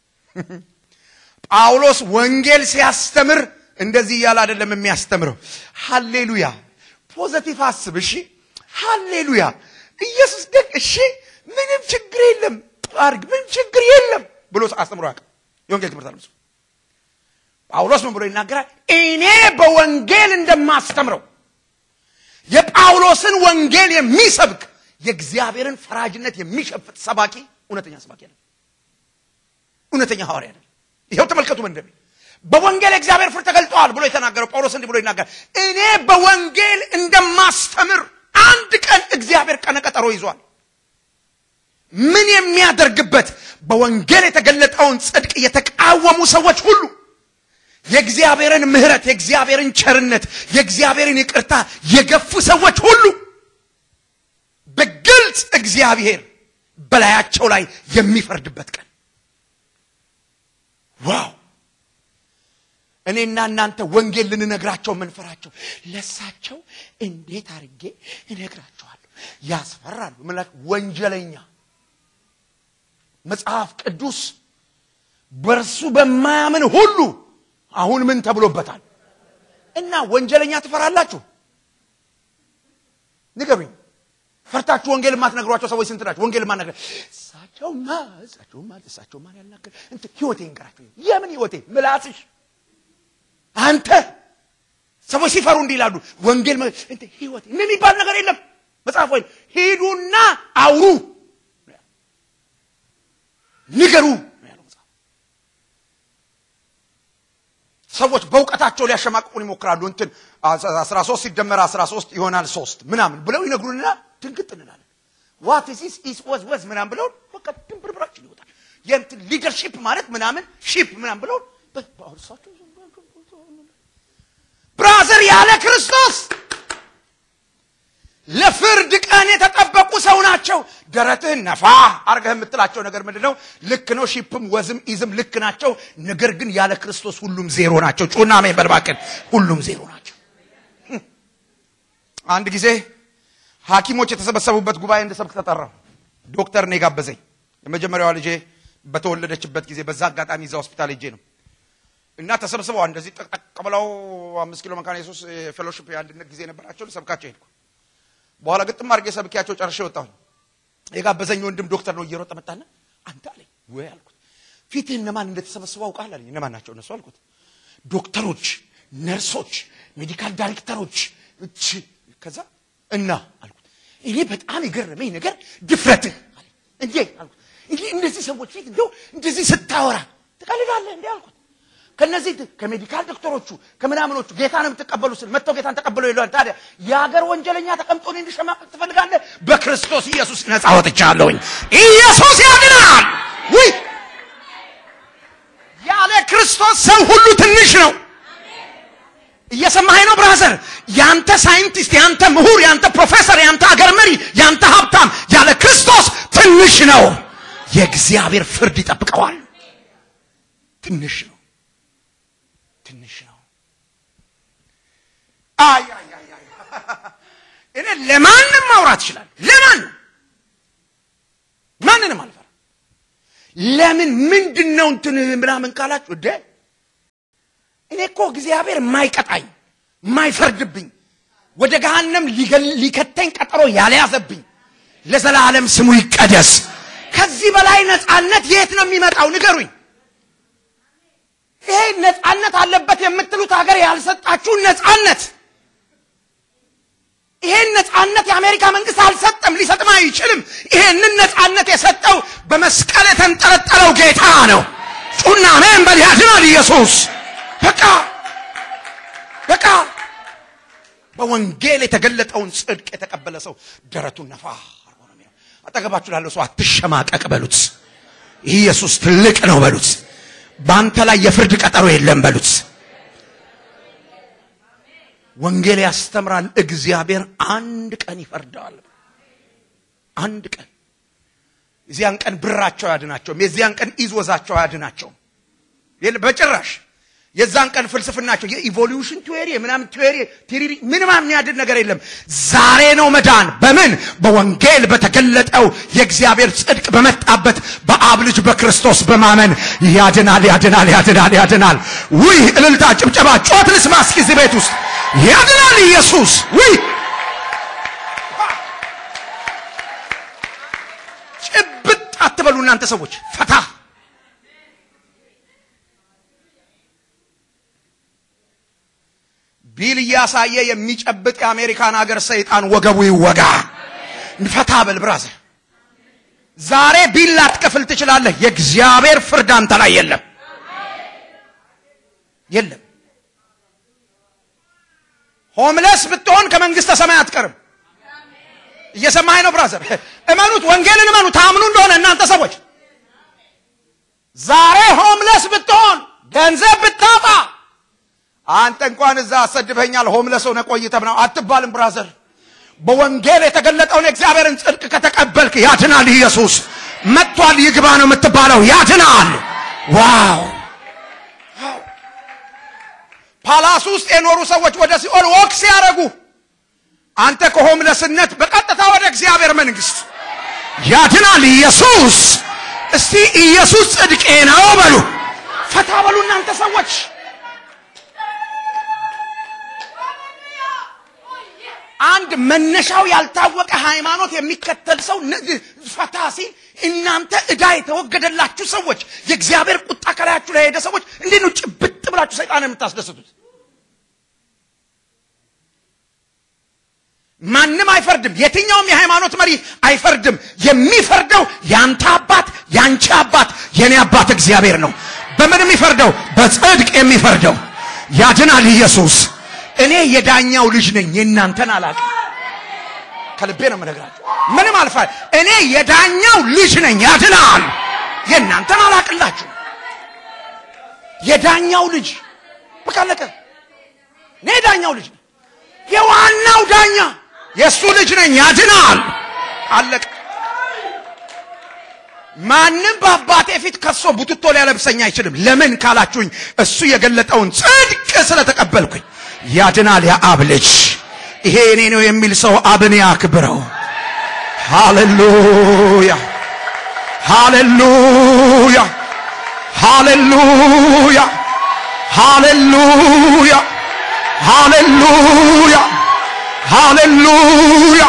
ጳውሎስ ወንጌል ሲያስተምር እንደዚህ እያለ አይደለም የሚያስተምረው። ሃሌሉያ ፖዘቲቭ አስብ። እሺ ሃሌሉያ ኢየሱስ ደግ እሺ፣ ምንም ችግር የለም አርግ፣ ምንም ችግር የለም ብሎ አስተምሮ ያውቅ የወንጌል ትምህርት አለ። ጳውሎስ ምን ብሎ ይናገራል? እኔ በወንጌል እንደማስተምረው የጳውሎስን ወንጌል የሚሰብክ የእግዚአብሔርን ፈራጅነት የሚሸፍት ሰባኪ እውነተኛ ሰባኪ አይደለም፣ እውነተኛ ሐዋርያ አይደለም። ይኸው ተመልከቱ። መንደሜ በወንጌል እግዚአብሔር ፍርድ ተገልጠዋል ብሎ የተናገረው ጳውሎስ እንዲህ ብሎ ይናገራል። እኔ በወንጌል እንደማስተምር አንድ ቀን እግዚአብሔር ቀነቀጠሮ ይዟል። ምን የሚያደርግበት በወንጌል የተገለጠውን ጽድቅ የተቃወሙ ሰዎች ሁሉ የእግዚአብሔርን ምሕረት፣ የእግዚአብሔርን ቸርነት፣ የእግዚአብሔርን ይቅርታ የገፉ ሰዎች ሁሉ በግልጽ እግዚአብሔር በላያቸው ላይ የሚፈርድበት ቀን ዋው! እኔና እናንተ ወንጌል ልንነግራቸው የምንፈራቸው ለሳቸው እንዴት አድርጌ እነግራቸዋለሁ? ያስፈራሉ። ምላት ወንጀለኛ መጽሐፍ ቅዱስ በእርሱ በማያምን ሁሉ አሁን ምን ተብሎበታል? እና ወንጀለኛ ትፈራላችሁ? ንገሩኝ። ፈርታችሁ ወንጌል የማትነግሯቸው ሰዎች ስንት ናቸው? ወንጌል የማትነግረ እሳቸውማ እሳቸውማ እሳቸውማ ያልናገር እንትን ህይወቴ እንገራቸው። የምን ህይወቴ? ምላስሽ አንተ ሰዎች ሲፈሩ እንዲህ ይላሉ። ወንጌል እንትን ህይወቴ ምን የሚባል ነገር የለም መጽሐፍ ወይ ሂዱና አውሩ ንገሩ ያለው መጽሐፍ። ሰዎች በእውቀታቸው ሊያሸማቅቁን ይሞክራሉ። እንትን አስራ ሶስት ሲደመር አስራ ሶስት ይሆናል ሶስት ምናምን ብለው ይነግሩንና ድንግጥ እንላለን። ዋት ዚስ ኢስ ወዝ ወዝ ምናምን ብለው በቃ ድንብርብራችን ይወጣል። የእንትን ሊደርሺፕ ማለት ምናምን ሺፕ ምናምን ብለው በአሁርሳቸው ብራዘር ያለ ክርስቶስ ለፍርድ ቀን የተጠበቁ ሰው ናቸው። ደረትህን ነፋ አርገህ የምትላቸው ነገር ምንድን ነው? ልክ ነው። ሺፕም ወዝም ኢዝም ልክ ናቸው። ነገር ግን ያለ ክርስቶስ ሁሉም ዜሮ ናቸው። ጩና ሜን በልባክን ሁሉም ዜሮ ናቸው። አንድ ጊዜ ሐኪሞች የተሰበሰቡበት ጉባኤ እንድሰብክ ተጠራው። ዶክተር ነው የጋበዘኝ። የመጀመሪያዋ ልጄ በተወለደችበት ጊዜ በዛ አጋጣሚ እዛ ሆስፒታል ሄጄ ነው እና ተሰብስበው እንደዚህ ጠቅጠቅ ብለው አምስት ኪሎ መካነ ኢየሱስ ፌሎሺፕ የአንድነት ጊዜ ነበራቸው። ልሰብካቸው ሄድኩ። በኋላ ግጥም አድርጌ ሰብኪያቸው ጨርሼ ወጣሁኝ። የጋበዘኝ ወንድም ዶክተር ነው እየሮጠ መጣና አንተ አለኝ ወይ አልኩት። ፊትህ እነማን እንደተሰበሰቡ አውቃል አለኝ። እነማን ናቸው እነሱ አልኩት። ዶክተሮች፣ ነርሶች፣ ሜዲካል ዳይሬክተሮች እች ከዛ እና አልኩት። እኔ በጣም የገረመኝ ነገር ድፍረትህ አለኝ። እንዴ አልኩት። እንዴ እንደዚህ ሰዎች ፊት እንደው እንደዚህ ስታወራ ትቀልዳለህ እንዴ አልኩት። ከነዚህ ከሜዲካል ዶክተሮቹ ከምናምኖቹ ጌታን የምትቀበሉ ስል መጥተው ጌታን ተቀበሉ ይለዋል። ታዲያ የሀገር ወንጀለኛ ተቀምጦ እኔ እንድሸማቀቅ ትፈልጋለህ? በክርስቶስ ኢየሱስ ነፃ ወጥቻለሁኝ። ኢየሱስ ያድናል። ውይ ያለ ክርስቶስ ሰው ሁሉ ትንሽ ነው። እየሰማኸኝ ነው ብራዘር? ያንተ ሳይንቲስት፣ ያንተ ምሁር፣ ያንተ ፕሮፌሰር፣ ያንተ አገር መሪ፣ ያንተ ሀብታም ያለ ክርስቶስ ትንሽ ነው። የእግዚአብሔር ፍርድ ይጠብቀዋል። ትንሽ ነው። ትንሽ ነው። አይ አይ አይ አይ እኔ ለማንም ማውራት ይችላል። ለማንም ማንንም አልፈራ። ለምን ምንድን ነው እንትን ምናምን ካላችሁ እደ እኔ እኮ እግዚአብሔር የማይቀጣኝ የማይፈርድብኝ ወደ ገሃነም ሊከተኝ ቀጠሮ ያልያዘብኝ ለዘላለም ስሙ ይቀደስ። ከዚህ በላይ ነፃነት የት ነው የሚመጣው? ንገሩኝ። ይሄ ነፃነት አለበት የምትሉት ሀገር ያልሰጣችሁን ነፃነት ይሄን ነፃነት የአሜሪካ መንግስት አልሰጠም፣ ሊሰጥም አይችልም። ይሄንን ነፃነት የሰጠው በመስቀል የተንጠለጠለው ጌታ ነው። ጩና አሜን በል። ያድናል ኢየሱስ። በቃ በቃ በወንጌል የተገለጠውን ጽድቅ የተቀበለ ሰው ደረቱን ነፋ አርጎ ነው የሚለው። አጠገባችሁ ላለው ሰው አትሸማቀቅ በሉት። ኢየሱስ ትልቅ ነው በሉት። በአንተ ላይ የፍርድ ቀጠሮ የለም በሉት። ወንጌል ያስተምራል። እግዚአብሔር አንድ ቀን ይፈርዳል። አንድ ቀን የዚያን ቀን ብራቸው አያድናቸውም። የዚያን ቀን ኢዝወዛቸው አያድናቸውም በጭራሽ። የዛን ቀን ፍልስፍናቸው የኢቮሉሽን ቲዎሪ ምናምን ቲዎሪ ቲሪሪ ምንም የሚያድን ነገር የለም። ዛሬ ነው መዳን። በምን በወንጌል በተገለጠው የእግዚአብሔር ጽድቅ በመጣበት በአብ ልጅ በክርስቶስ በማመን ያድናል፣ ያድናል፣ ያድናል፣ ያድናል። ውይ እልልታ፣ ጭብጨባ፣ ጮት ልስማ እስኪ እዚህ ቤት ውስጥ ያድናል ኢየሱስ። ውይ ጭብጥ አትበሉ እናንተ ሰዎች ፈታ ቢል እያሳየ የሚጨብጥ የአሜሪካን ሀገር ሰይጣን ወገቡ ይወጋ። ፈታ በል ብራዘር። ዛሬ ቢል ላትከፍል ትችላለህ። የእግዚአብሔር ፍርድ አንተ ላይ የለም። የለም። ሆምለስ ብትሆን ከመንግስተ ሰማይ አትቀርም። እየሰማኸኝ ነው ብራዘር? እመኑት፣ ወንጌልን እመኑ። ታምኑ እንደሆነ እናንተ ሰዎች ዛሬ ሆምለስ ብትሆን ገንዘብ ብታጣ አንተ እንኳን እዛ አሰድበኛል ሆምለስ ሆነ ቆይተህ ነው አትባልም ብራዘር። በወንጌል የተገለጠውን የእግዚአብሔርን ጽድቅ ከተቀበልክ ያድናል። ኢየሱስ መጥቷል፣ ይግባ ነው የምትባለው። ያድናል። ዋው! ፓላስ ውስጥ የኖሩ ሰዎች ወደ ሲኦል ወክ ሲያደርጉ አንተ ከሆምለስነት በቀጥታ ወደ እግዚአብሔር መንግስት ያድናል ኢየሱስ። እስቲ ኢየሱስ ጽድቄ ነው በሉ፣ ፈታ በሉ እናንተ ሰዎች። አንድ መነሻው ያልታወቀ ሃይማኖት የሚከተል ሰው ፈታ ሲል እናንተ ዕዳ የተወገደላችሁ ሰዎች፣ የእግዚአብሔር ቁጣ ከላያችሁ ላይ ሄደ ሰዎች እንዴት ነው ጭብጥ ብላችሁ ሰይጣን የምታስደስቱት? ማንም አይፈርድም። የትኛውም የሃይማኖት መሪ አይፈርድም። የሚፈርደው ያንተ አባት፣ ያንቺ አባት፣ የኔ አባት እግዚአብሔር ነው። በምን የሚፈርደው? በጽድቅ የሚፈርደው ያድናል ኢየሱስ። እኔ የዳኛው ልጅ ነኝ፣ የእናንተን አላውቅም። ከልቤ ነው የምነግራችሁ። ምንም አልፋ እኔ የዳኛው ልጅ ነኝ፣ ያድናል። የእናንተን አላውቅላችሁ። የዳኛው ልጅ በቃ አለቀ። እኔ የዳኛው ልጅ ነኝ፣ የዋናው ዳኛ የእሱ ልጅ ነኝ፣ ያድናል። አለቀ። ማንም በአባቴ ፊት ከሶ ቡትቶ ሊያለብሰኝ አይችልም። ለምን ካላችሁኝ እሱ የገለጠውን ጽድቅ ስለተቀበልኩኝ ያድናል። የአብ ልጅ ይሄ እኔ ነው የሚል ሰው አብን ያክብረው። ሃሌሉያ፣ ሃሌሉያ፣ ሃሌሉያ፣ ሃሌሉያ፣ ሃሌሉያ፣ ሃሌሉያ፣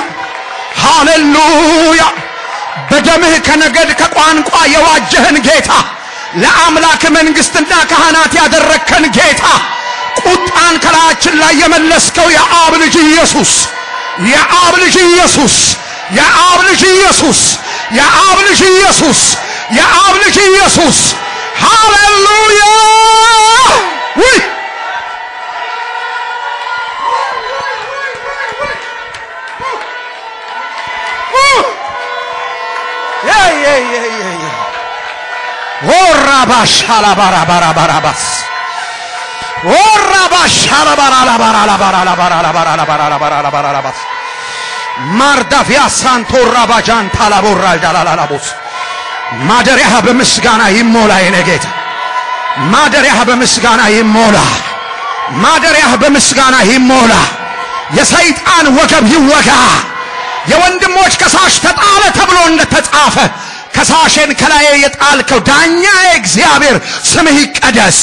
ሃሌሉያ። በደምህ ከነገድ ከቋንቋ የዋጀህን ጌታ ለአምላክ መንግሥትና ካህናት ያደረግከን ጌታ ቁጣን ከላያችን ላይ የመለስከው የአብ ልጅ ኢየሱስ የአብ ልጅ ኢየሱስ የአብ ልጅ ኢየሱስ የአብ ልጅ ኢየሱስ የአብ ልጅ ኢየሱስ ሃሌሉያ ውይ ወራባሻላባራባራባራባስ ወራባሻላባራላባራላባራላባራላባራላባራላባራላባራላባስ ማርዳፊያ ሳንቶራ ባጃን ታላቦራ ዳላላላቦስ ማደሪያህ በምስጋና ይሞላ የኔ ጌታ ማደሪያህ በምስጋና ይሞላ ማደሪያህ በምስጋና ይሞላ የሰይጣን ወገብ ይወጋ የወንድሞች ከሳሽ ተጣለ ተብሎ እንደተጻፈ ከሳሽን ከላዬ የጣልከው ዳኛ እግዚአብሔር ስምህ ይቀደስ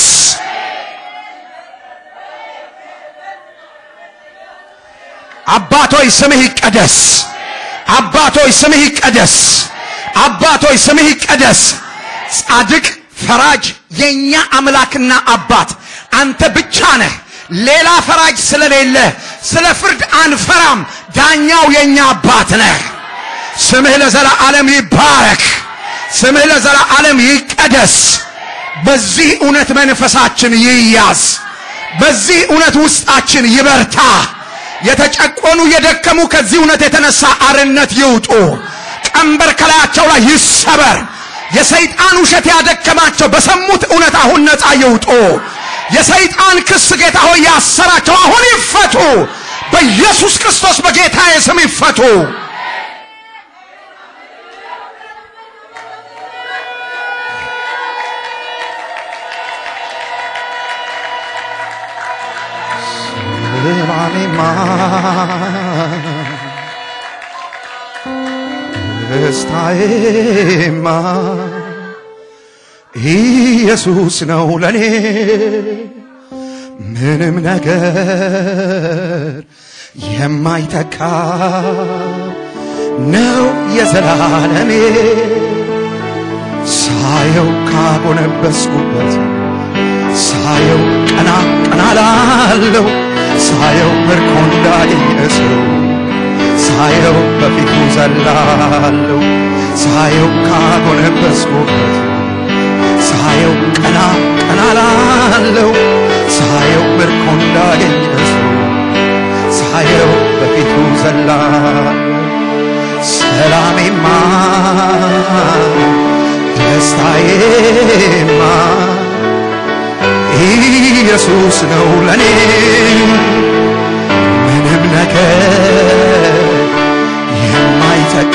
አባቶይ ስምህ ይቀደስ አባቶይ ስምህ ይቀደስ አባቶይ ስምህ ይቀደስ ጻድቅ ፈራጅ የኛ አምላክና አባት አንተ ብቻ ነህ ሌላ ፈራጅ ስለሌለ ስለ ፍርድ አንፈራም ዳኛው የኛ አባት ነህ ስምህ ለዘላለም ይባረክ ስምህ ለዘላለም ይቀደስ በዚህ እውነት መንፈሳችን ይያዝ በዚህ እውነት ውስጣችን ይበርታ የተጨቆኑ የደከሙ ከዚህ እውነት የተነሳ አርነት ይውጡ ቀንበር ከላያቸው ላይ ይሰበር የሰይጣን ውሸት ያደከማቸው በሰሙት እውነት አሁን ነፃ ይውጡ የሰይጣን ክስ ጌታ ሆይ ያሰራቸው አሁን ይፈቱ በኢየሱስ ክርስቶስ በጌታዬ ስም ይፈቱ ስማኔማ ደስታዬማ ኢየሱስ ነው ለኔ ምንም ነገር የማይተካ ነው የዘላለሜ ሳየው ካጎነበስኩበት ሳየው ቀና ቀና ላለው ሳየው ምርኮ እንዳገኘ ሰው ሳየው በፊቱ ዘላለው ሳየው ካጎነበስኩበት ሳየው ቀና ቀና ላለው ለኔማ ኢየሱስ ነው ለኔ ምንም ነገር የማይተካ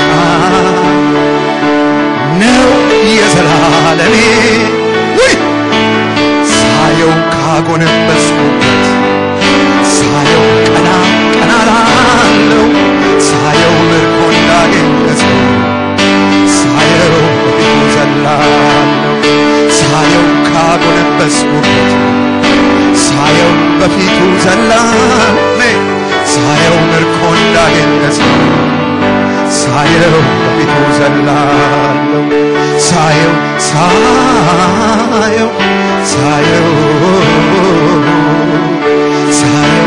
ነው የዘላለሜ ውይ ሳየው ካጎነበስኩበት ሳየው ቀና ቀና ላለው ሳየው ምርኮ እንዳገኘ ሰው ሳየው በፊቱ ዘላለው ሳየው ካጎነበስኩበት ሳየው በፊቱ ዘላሜ ሳየው ምርኮ እንዳገኘ ሰው ሳየው በፊቱ ዘላለው ሳየው ሳየው ሳየው ሳየው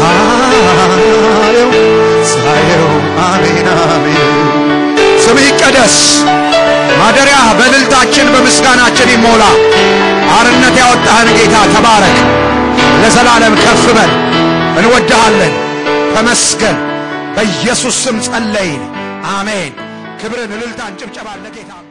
ሳየው ሳየው አሜን አሜን ስም ይቀደስ ማደሪያ በእልልታችን በምስጋናችን ይሞላ አርነት ያወጣህን ጌታ ተባረክ ለዘላለም ከፍ በል እንወድሃለን ተመስገን በኢየሱስ ስም ጸለይን አሜን ክብርን እልልታን ጭብጨባን ለጌታ